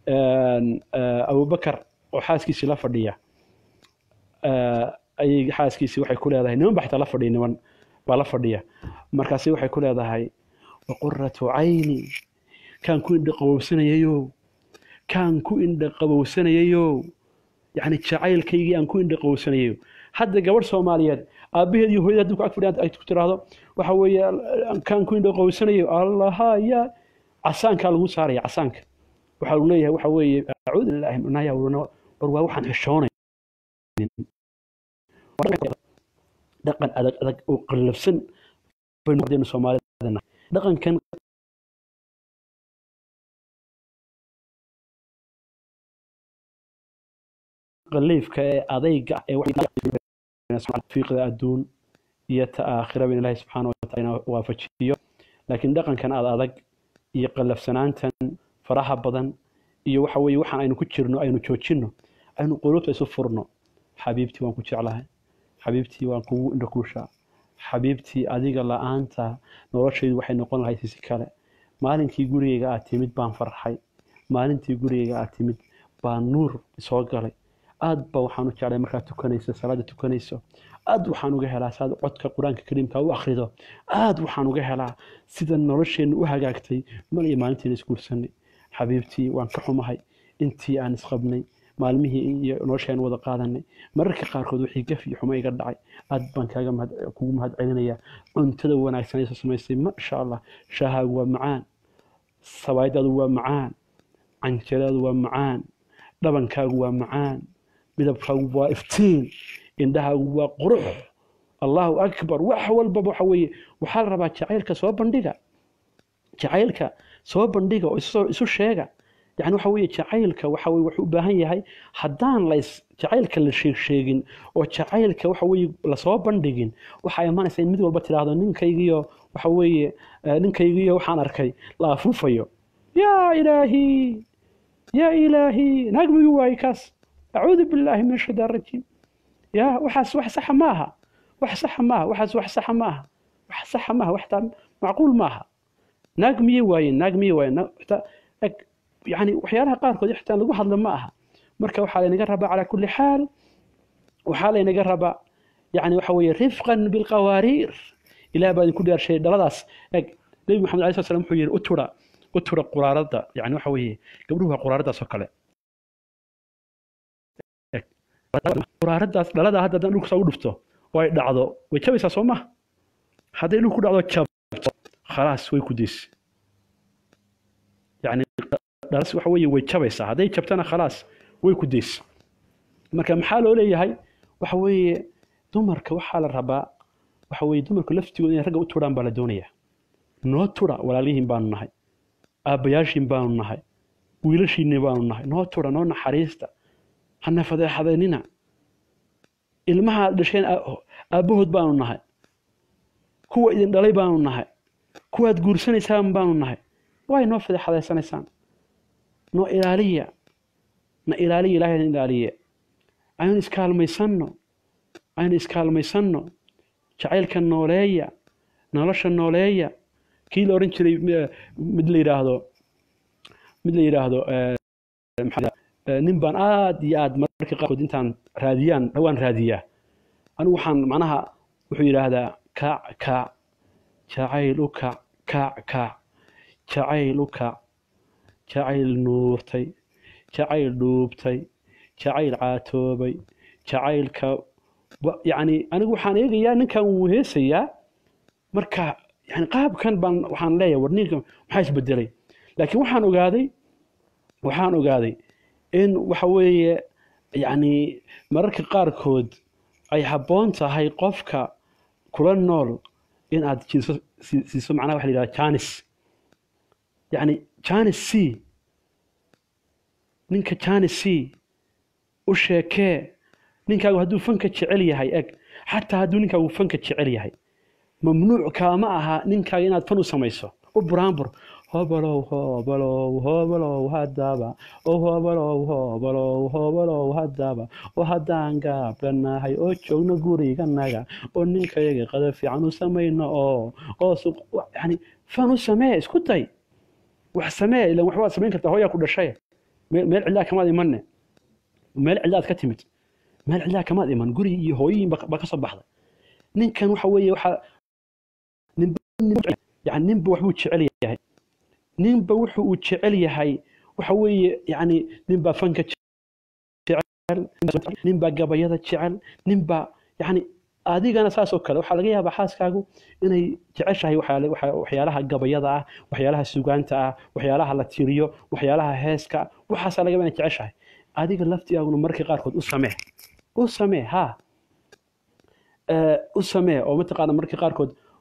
abubakar oo xaaskiisii la fadhiya ayay xaaskiisii waxay ku leedahay niman baa xitaa la fadhiya niman baa la fadhiya markaasi waxay ku leedahay waquratu cayni kaan ku indha qabowsanayayo kaan ku indha qabowsanayayo yacni jacaylkaygii aan ku indha qabowsanayayo hadda gabadh soomaaliyeed aabbaheed iyo hooyada haddii ku ag fadhiyaan ay ku tiraahdo waxa weeye kaan ku indha qabowsanayo allaha ya casaankaa lagu saaraya casaanka waxaa lagu leeyahay waxa weeye acuudu billahi naya war waa waxaan xishoonay dhaqan adag adag oo qallafsan baynu ardaynu soomaalida dhaqankan qaliifka ee adayga ah ee fiiqda adduun iyo ta aakhiraba in ilaahay subxaana wataala waafajiyo laakiin dhaqankan aad adag iyo qallafsanaantan faraha badan iyo waxa weeye waxaan aynu ku jirno aynu joojinno aynu qulubta isu furno xabiibtii waan ku jeclahay xabiibtii waan kugu indhakuushaa xabiibtii adiga la-aanta noloshaydu waxay noqon lahayd si kale maalinkii gurigayga aad timid baan farxay maalintii gurigayga aad timid baa nuur soo galay aad ba waxaan u jeclay markaad tukanayso salaada tukanayso aad waxaan uga helaa saad codka qur-aanka kariimka u akhrido aad waxaan uga helaa sida nolosheenna u hagaagtay mal iyo maalintiina isguursanay xabiibtii waan ka xumahay intii aan isqabnay maalmihii iyo nolosheen wada qaadanay mararka qaarkood wixii gaf iyo xumo iga dhacay aad baan kaaga mahad kugu mahad celinayaa cuntada wanaagsan aysa samaysay masha allah shaahaagu waa macaan sabaayadaadu waa macaan canjadaadu waa macaan dhabankaagu waa macaan midabkaagu waa iftiin indhahaagu waa qurux allahu akbar wax walbaba waxa weeye waxaa la rabaa jacaylka soo bandhiga jacaylka soo bandhiga oo isu sheega yani waxa weeye jacaylka waxa weye wuxuu u baahan yahay haddaan lays jacaylka la sheeg sheegin oo jacaylka waxa weeye lasoo bandhigin waxaa imanaysa in mid walba tidhaahdo ninkaygiyo waxa weeye ninkaygiyo waxaan arkay la afuufayo yaa ilaahi yaa ilaahi naagmigi waaye kaas acuudu billaahi min ashaytaan rajiim yaa waxaas wax saxa maaha wax saxa maaha waxaas wax saxa maaha wax saxa maaha waxtaa macquul maaha naag miyey waayeen naag miyey waayeen يعني waxyaalaha qaarkood xitaa lagu hadlo ma aha marka waxaa laynaga rabaa calaa kulli xaal waxaa laynaga rabaa yani waxa weeye rifqan bilqawaariir ilaah baa idinku dhaarshay dhaladaas eg nebi maxamed alai slat slam wuxuu yidhi utura utura quraarada yani waxa weeye gabdhuhu waa quraaradaas oo kale quraaradaas dhalada hadda haddaan dhulka saa u dhufto oo ay dhacdo way jabaysaa soo maha hadday dhulku dhacdo jabto khalaas way ku deysi yani dhalas waxa weeye way jabaysaa hadday jabtana khalaas way ku deysa marka maxaa loo leeyahay waxa weeye dumarka waxaa la rabaa waxa weeye dumarku laftigooda inay ragga u turaan baa la doonayaa noo tura walaalihiin baanu nahay aabbayaashiin baanu nahay wiilashiinni baanu nahay noo tura noo naxariista hana fadeexadaynina ilmaha aad dhasheen aabbahood baanu nahay kuwa idin dhalay baanu nahay kuwaad guursanaysaan baanu nahay way noo fadeexadaysanaysaan noo ilaaliya na ilaaliya ilaahayna ilaaliye aynu iskaalmaysanno aynu iskaalmaysanno jacaylka nooleeya nolosha nooleeya kii la odhan jiray mid la yidhaahdo mid la yidhaahdo nin baan aad iyo aad mararka qaarkood intaan raadiyaan dhawaan raadiyaa anigu waxaan macnaha wuxuu yidhaahdaa kaac kaac jacayl u kac kaac kaac jacayl u kac jacayl nuurtay jacayl dhuubtay jacayl caatoobay jacaylka yacni anigu waxaan eegayaa ninkan wuu heesayaa marka yani qaabkan baan waxaan leeyahay war ninka maxaa isbedelay laakiin waxaan ogaaday waxaan ogaaday in waxa weeye yacni mararka qaarkood ay habboon tahay qofka kula nool in aad jiiso siiso macnaha waxa la yidhahda janis yacni janis c ninka janis c u sheekee ninkaagu hadduu fanka jecel yahay eg xataa hadduu ninkaagu fanka jecel yahay mamnuuc kaama aha ninkaaga inaad fan u samayso u buraanbur hobalow hobalow hobalow haddaba o hobalow hobalow hobalow haddaba oo haddaan gaabdhanahay oo joogno guriganaga oo ninkayaga qada fiican u samayno oo oo yani fan u samee isku day wax samee ilan waxbaad samayn kartaa hooyaa ku dhashay meel cidlaa kamaad imanne meel cidlaad ka timid meel cidlaa kamaad iman gurigii iyo hooyihiin ba ka soo baxday ninkan waxa weeye waxa yani ninba waxbuu jecel yahay ninba wuxu uu jecel yahay waxa weeye yani ninbaa fanka jecel ninbaa gabayada jecel ninbaa yani adigana saasoo kale waxaa laga yaabaa xaaskaagu inay jeceshahay waxyaalaha gabayada ah waxyaalaha sugaanta ah waxyaalaha la tiriyo waxyaalaha heeska waxaasaa laga yaaba inay jeceshahay adiga laftigaaguna markii qaarkood u samee u samee ha u samee oo mataqaana markii qaarkood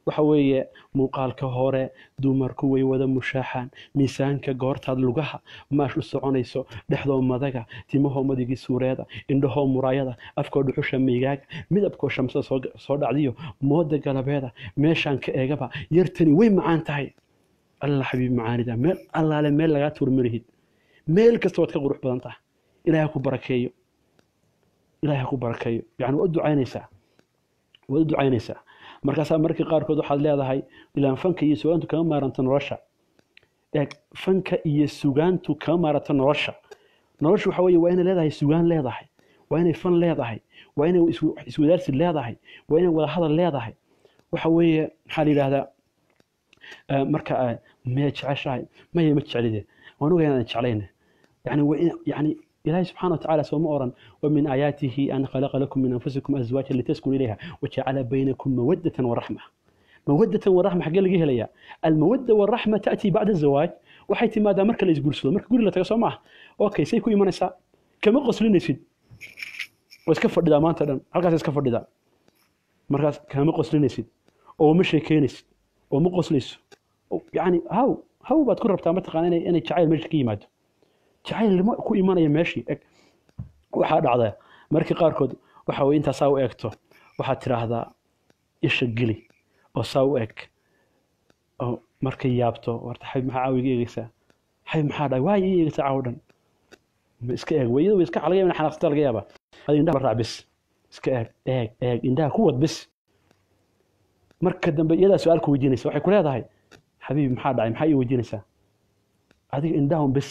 waxa weeye muuqaalka hore dumarku way wada mushaaxaan miisaanka goortaad lugaha maash u soconayso dhexdoo madaga timahoo madigii suureeda indhahoo muraayada afkoo dhuxusha meygaaga midabkoo shamsada soo dhacdiyo mooda galabeeda meeshaan ka eegaba yartani way macaan tahay alla xabiib macaanida meel allaale meel lagaa tuur malihid meel kasta waad ka qurux badan tahay ilahay ku barakeeyo ilahay ha ku barakeeyo yani waad u ducaynaysaa waad u ducaynaysaa markaasaa markii qaarkood waxaad leedahay ilaan fanka iyo sugaantu kama maaranto nolosha eeg fanka iyo sugaantu kama maaranto nolosha noloshu waxa weeye waa inay leedahay sugaan leedahay waa inay fan leedahay waa inay iswadaarsi leedahay waa inay wadahadal leedahay waxa weeye maxaa la yidhaahdaa marka maya jeceshahay maya ma jecelide waan ogahay inaan jeclayne yani yani إلهي سبحانه وتعالى سوما أوران ومن آياته أن خلق لكم من أنفسكم أزواجا لتسكنوا إليها وجعل بينكم مودة ورحمة مودة ورحمة حق اللي ليا المودة والرحمة تأتي بعد الزواج وحيث ماذا مركا اللي يقول سلو مركا يقول لا تقصوا معه أوكي سيكو إيمان إساء كما قصلين يسيد واسكفر دا ما أنت هل اسكفر دا مركا كما قصلين يسيد أو مش كينيس أو مقصليس يعني هاو هاو بتكون ربطة مرتقى أنا أنا شعيل مش كيماد jacayl ku imanaya meeshii eg waxaa dhacda markii qaarkood waxa weye intaa saa u eegto waxaad tidhaahdaa isha geli oo saa u eg oo markay yaabto warta xabib maxaa caawiga eegeysaa xabib maxaa dhahay waay ii eegeysaa caawo dhan ma iska eeg weyada way iska laga yaaba in xanaaqsata laga yaaba adi indhaha raac bis iska eeg eeg eeg indhaha ku wad bis marka dambe iyadaa su-aal ku weydiinaysa waxay ku leedahay xabiib maxaa dhacay maxaa ii weydiinaysaa adiga indhahun bis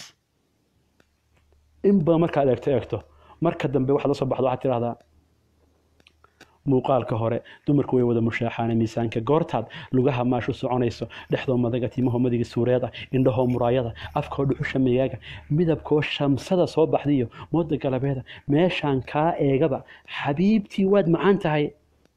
inba markaad eegto eegto marka dambe waxaad la soo baxdo waxaad tidhahdaa muuqaalka hore dumarku way wada mushaaxaane miisaanka goortaad lugaha maashu soconayso dhexdoo madaga tiimahoo madiga suureeda indhahoo muraayada afkoo dhuxusha meygaaga midabkoo shamsada soo baxdiyo mooda galabeeda meeshaan kaa eegaba xabiibtii waad macaan tahay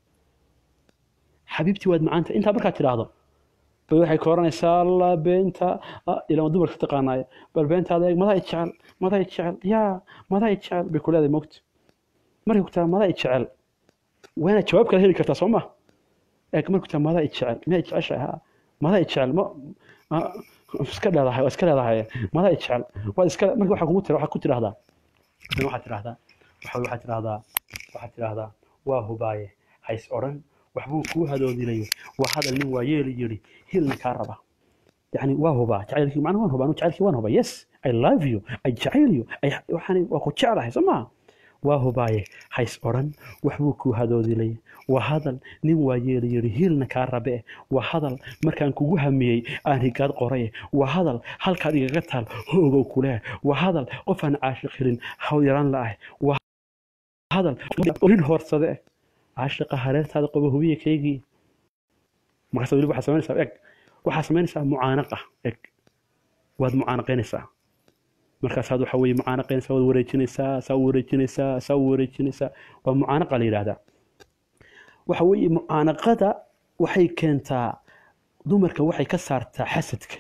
xabiibtii waad macaan tahay intaa markaad tidhaahdo bay waxay ka oranaysaa alla beenta ilaa dumarka taqaanaayo bal beentaada eeg madaa jecel madaa jecel yaa madaa jecel bay ku leedahay mogta markay ku taraa madaa jecel waana jawaab kala heli kartaa soo ma eeg markay ku taraa madaa jecel miyaa jeceshahay ha madaa jecel ma iska leedahay waa iska leedahay madaa jecel waad iska markii waxaa kugu tira waxaad ku tidhahdaa waxaad tidhahdaa waxaad tidhahdaa waxaad tidhahdaa waa hubaaye hays odhan waxbuu kuu hadoodilayo waa hadal nin waa yeeli yidhi hilna kaa raba yani waa hubaa jacaylkii macna waan hubaa anu jacaylkii waan hubaa yes i love you i jacayl you waxaan waa ku jeclahay soo maa waa hubaaye hays odhan waxbuu kuu hadoodilay waa hadal nin waa yeeli yidhi hiilna kaa rabe waa hadal markaan kugu hamiyey aan higaad qoraye waa hadal halkaad igaga taal hoogow kuleh waa hadal qof aan caashiq helin haw yaraan la ah waa hadal nin hoorsade caashiqa hareertaada qobo hubiya kaygii markaas weli waxaad samaynaysaa eg waxaad samaynaysaa mucaanaqa eg waad mucaanaqaynaysaa markaasaad waxa weye mucaanaqaynaysaa waad wareejinaysaa saa u wareejinaysaa saa u wareejinaysaa waa mucaanaqa la yidhaahdaa waxa weeye mucaanaqada waxay keentaa dumarka waxay ka saartaa xasadka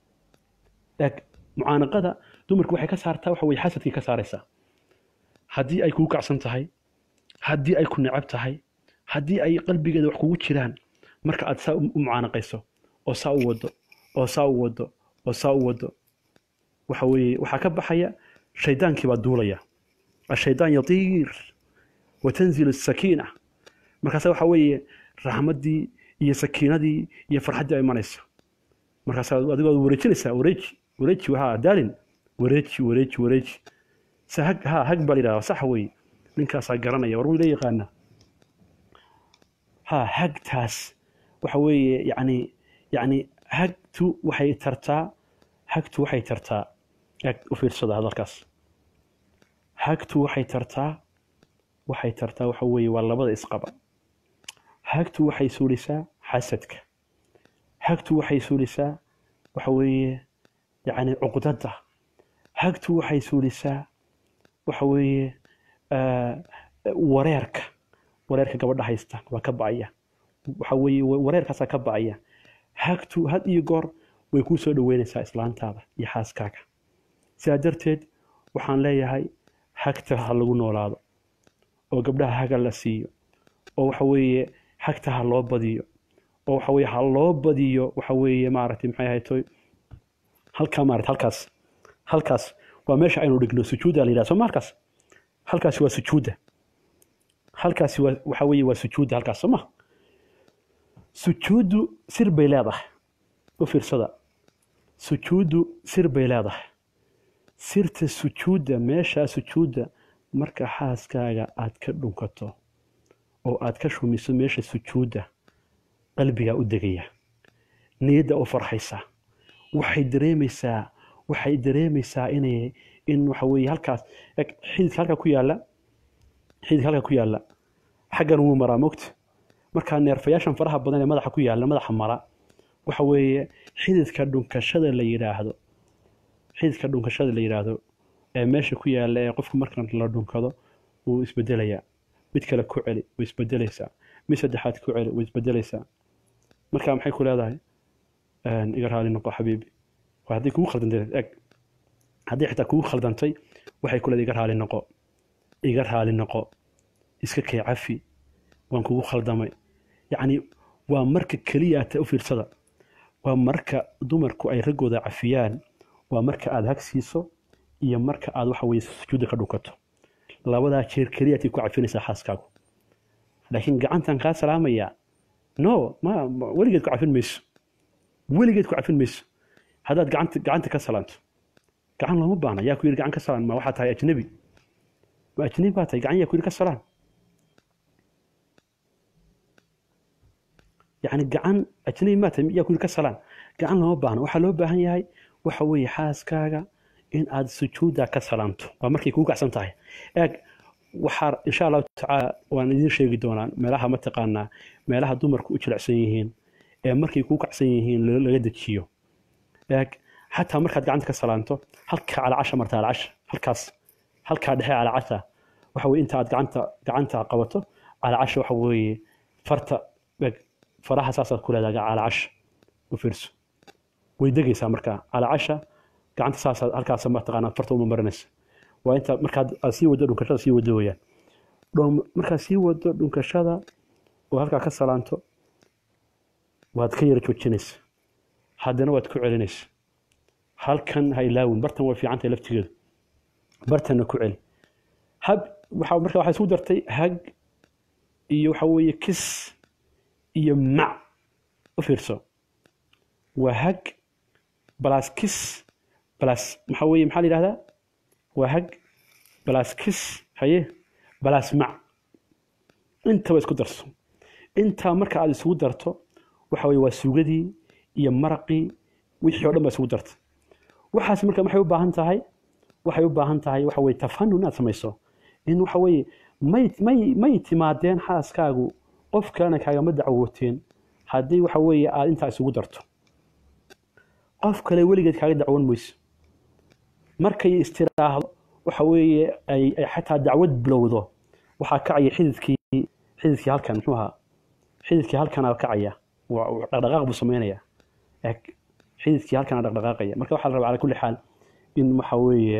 eg mucaanaqada dumarka waxay ka saartaa waxa weye xasadkay ka saaraysaa haddii ay kugu kacsan tahay haddii ay ku necab tahay haddii ay qalbigeeda wax kugu jiraan marka aad saa u mucaanaqayso oo saa u wado oo saa u wado oo saa u wado waxa weeye waxaa ka baxaya shaydaankii baa duulaya ashaydaan yatiir watanzilu sakiina markaasa waxa weeye raxmaddii iyo sakiinadii iyo farxaddii ay imanayso markaasa adigoo wareejinaysaa wareeji wareeji ha daalin wareeji wareeji wareeji se hag ha hag baa la yidhahdaa sax weeye ninkaasaa garanaya war wuu ila yaqaana ha hagtaas waxa weeye yani yani hagtu waxay tartaa hagtu waxay tartaa eg u fiirsada hadalkaas hagtu waxay tartaa waxay tartaa waxa weeye waa labada isqaba hagtu waxay suulisaa xasadka hagtu waxay suulisaa waxa weeye yani cuqdada hagtu waxay suulisaa waxa weeye wareerka wareerka gabadha haysta waa ka ba'aya waxa weeye wareerkaasaa ka ba'aya hagtu had iyo goor way kuu soo dhoweynaysaa islaantaada iyo xaaskaaga sidaa darteed waxaan leeyahay hagta ha lagu noolaado oo gabdhaha haga la siiyo oo waxa weeye hagta ha loo badiyo oo waxa weeye ha loo badiyo waxa weeye maaragtay maxay ahaytoy halkaa maarata halkaas halkaas waa meesha aynu dhigno sujuudda la yidhaha soo ma halkaas halkaasi waa sujuudda halkaasi waa waxa weeye waa sujuudda halkaas soo ma sujuuddu sir bay leedahay u fiirsada sujuuddu sir bay leedahay sirta sujuudda meeshaa sujuudda marka xaaskaaga aad ka dhunkato oo aad ka shumiso meesha sujuudda qalbigaa u degaya niyadda u farxaysa waxay dareemaysaa waxay dareemaysaa inay in waxa weeye halkaas eg xididka halka ku yaalla xididka halka ku yaalla xaggan wuu maraa mogta markaa neerfayaashan faraha badan ee madaxa ku yaalla madaxa mara waxa weeye xididka dhunkashada la yidhaahdo xididka dhunkashada la yidhaahdo ee meesha ku yaalla ee qofku marka la dhunkado wuu isbedelayaa mid kale ku celi way isbedelaysaa mid saddexaad ku celi way isbedelaysaa marka maxay ku leedahay iga raali noqo xabiibi waa hadday kugu khaldantay eg haddii xitaa kugu khaldantay waxay ku leedahay iga raali noqo iga raali noqo iska kay cafi waan kugu khaldamay yacni waa marka keliya ata u fiirsada waa marka dumarku ay raggooda cafiyaan waa marka aad hag siiso iyo marka aad waxa weye sujuudda ka dhunkato labadaa jeer keliya atay ku cafinaysaa xaaskaagu laakiin gacantan kaa salaamayaa no ma weligeed ku cafin mayso weligeed ku cafin mayso haddaad gacanta gacanta ka salaanto gacan looma baahna yaa ku yidhi gacan ka salaan ma waxaa tahay ajnabi ma ajnabi baa tahay gacan yaa ku yidhi ka salaan yacni gacan ajnabi maa tahay yaa ku yidhi ka salaan gacan looma baahna waxaa loo baahan yahay waxa weeye xaaskaaga in aad sujuudda ka salaanto waa markay kugu kacsan tahay eeg waxaa insha allahu tacaala waan idiin sheegi doonaa meelaha mataqaanaa meelaha dumarku u jilicsan yihiin ee markay kugu kacsan yihiin laga dejiyo eeg xataa markaad gacanta ka salaanto halka calacasha marta calacasha halkaas halkaa dhexe calacasha waxa weye inta aad gacanta gacanta qabato calacasha waxa weeye farta eeg faraha saasaad ku leedahay calacasha u fiirso way degaysaa markaa calacasha gacanta saasaad halkaas mataqaanaa farta uma marinaysa waa inta markaad aad sii wado dhunkashada sii wado weyaan markaad sii wado dhunkashada oo halkaa ka salaanto waad ka yara joojinaysa haddana waad ku celinaysa halkan ha ilaawin bartan way fiicantahay laftigeedu bartanna ku celi hab waxa marka waxaa isku dartay hag iyo waxa weeye kis iyo mac u fiirso waa hag balas kis balas maxaa weeye maxaa la yidhahdaa waa hag balas kis haye balas mac intaba isku darso intaa marka aad isugu darto waxa weye waa suugadii iyo maraqii wixii o dhan baa isugu darta waxaas marka maxay u baahan tahay waxay u baahan tahay waxa weye tafanun inaad samayso in waxa weeye may may may timaadeen xaaskaagu qof kalena kaagama dacwooteen haddii waxa weeye aad intaa isugu darto qof kale weligeed kaaga dacwoon mayso markay istiraahdo waxa weeye ay ay xataa dacwad bilowdo waxaa kacaya xididkii xididkii halkan muxuu ahaa xididkii halkanaa kacaya dhaqdhaqaaq buu sameynaya eg xididkii halkanaa dhaqdhaqaaqaya marka waxaa la rabaa cala kulli xaal in waxa weeye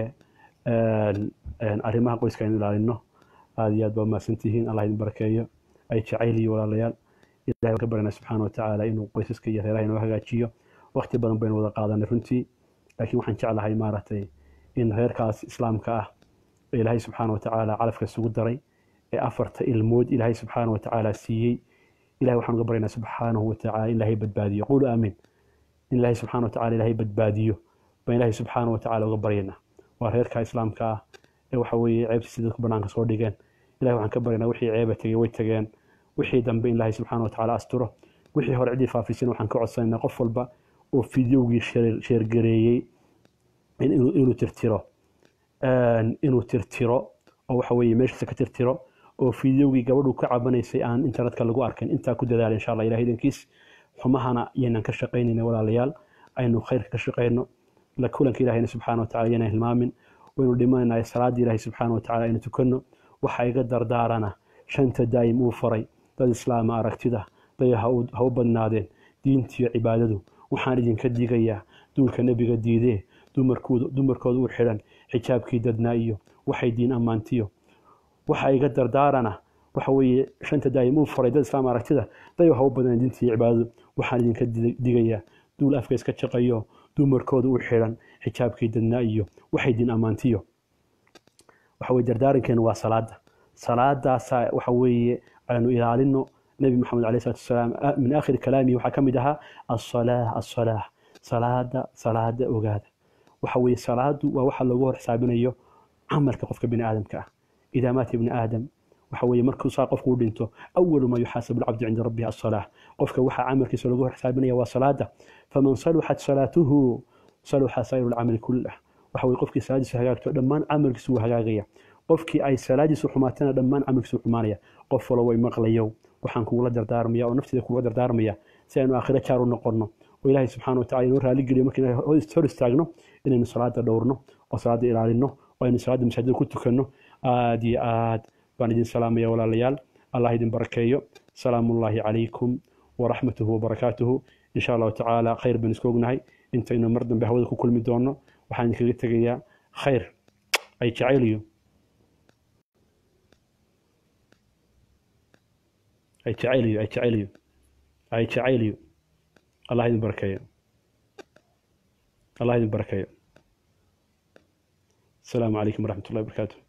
arrimaha qoyska aynu ilaalino aada iyo aad baa mahadsantihiin allah idin barakeeyo ay jacayl iyo walaalayaal ilahay waan ka baranaa subxaana watacaala inuu qoysaska iyo reeraha inoo hagaajiyo waqti badan baynu wada qaadanay runtii laakiin waxaan jeclahay maaragtay in reerkaas islaamka ah ee ilaahay subxaana watacaala calafka isugu daray ee afarta ilmood ilaahay subxaana watacaala siiyey ilahay waxaan uga baryaynaa subxaanahu watacaala in ilaahay badbaadiyo qulu aamin in ilaahay subxaana watacaala ilaahay badbaadiyo baan ilaahay subxaana watacaala uga baryaynaa waa reerka islaamka ah ee waxa weeye ceebtiisa dadku banaanka soo dhigeen ilahay waxaan ka baryaynaa wixii ceeba tegey way tegeen wixii dambe in ilaahay subxaana watacaala asturo wixii hore ciddii faafisina waxaan ka codsanaynaa qof walba oo fideogii sheergareeyey inuu tirtiro inuu tirtiro oo waxa weeye meeshiisa ka tirtiro oo fideogii gabadhu ka cabanaysay aan internetka lagu arkin intaa ku dadaala insha allah ilahay idankiis xumahana yaynan ka shaqaynayna walaalayaal aynu khayrka ka shaqayno la kulanka ilahayna subxaana watacala yaynan hilmaamin waynu dhimanaynahay salaadii ilaahay subxaana watacala aynu tukanno waxa iga dardaarana shanta daa'im uu faray dad islaama aragtida daya ha u badnaadeen diintiyo cibaadadu waxaan idinka digayaa duulka nebiga diidee dumarkooda u xidhan xijaabkii dadnaa iyo waxay diin ammaantiyo waxa iga dardaarana waxa weeye shanta daa'im uu furay dad islaam aragtida dayo ha u badan diintii cibaadadu waxaan idinka digayaa duul afka iska jaqayo dumarkooda u xidhan xijaabkii dadnaa iyo waxay diin ammaantiyo waxa weye dardaarankeenu waa salaada salaadaasaa waxa weeye aynu ilaalino nebi maxamed alayh salatu wasalaam min aakhiri kalaamihi waxaa ka mid ahaa asalaah asalaah salaada salaada ogaada waxa weeye salaadu waa waxa loogu hor xisaabinayo camalka qofka bini aadamka ah idaa maata ibni aadam waxa weeye markuu saa qofku u dhinto awalu maa yuxaasabu alcabdu cinda rabbihi asalaah qofka waxaa camalkiisa loogu hor xisaabinaya waa salaada faman saluxat salaatuhu saluxa saa'iru lcamali kullah waxa weye qofkii salaadiisu hagaagto dhammaan camalkiisu wuu hagaagaya qofkii ay salaadiisu xumaatana dhammaan camalkiisu xumaanaya qof walo way maqlayow waxaan kugula dardaarmaya oo nafteeda kugula dardaarmaya si aynu aakhiro jaar u noqonno oo ilaahay subxaana wa tacala inoo raali geliyo markii hor istaagno inaynu salaada dhowrno oo salaada ilaalino oo aynu salaada masaajida ku tukanno aad iyo aad baan idin salaamaya walaalayaal allah idin barakeeyo salaamullaahi calaykum waraxmatuhu wabarakaatuhu insha allahu tacaala khayr baan isku ognahay intaynu mar dambe hawada ku kulmi doonno waxaan idinkaga tegayaa khayr ay jacayliyo ay jacayliyo ay jacayliyo ay jacayliyo allah idin barakeeyo allah idin barakeeyo asalaamu calaykum waraxmat ullahi wabarakaatu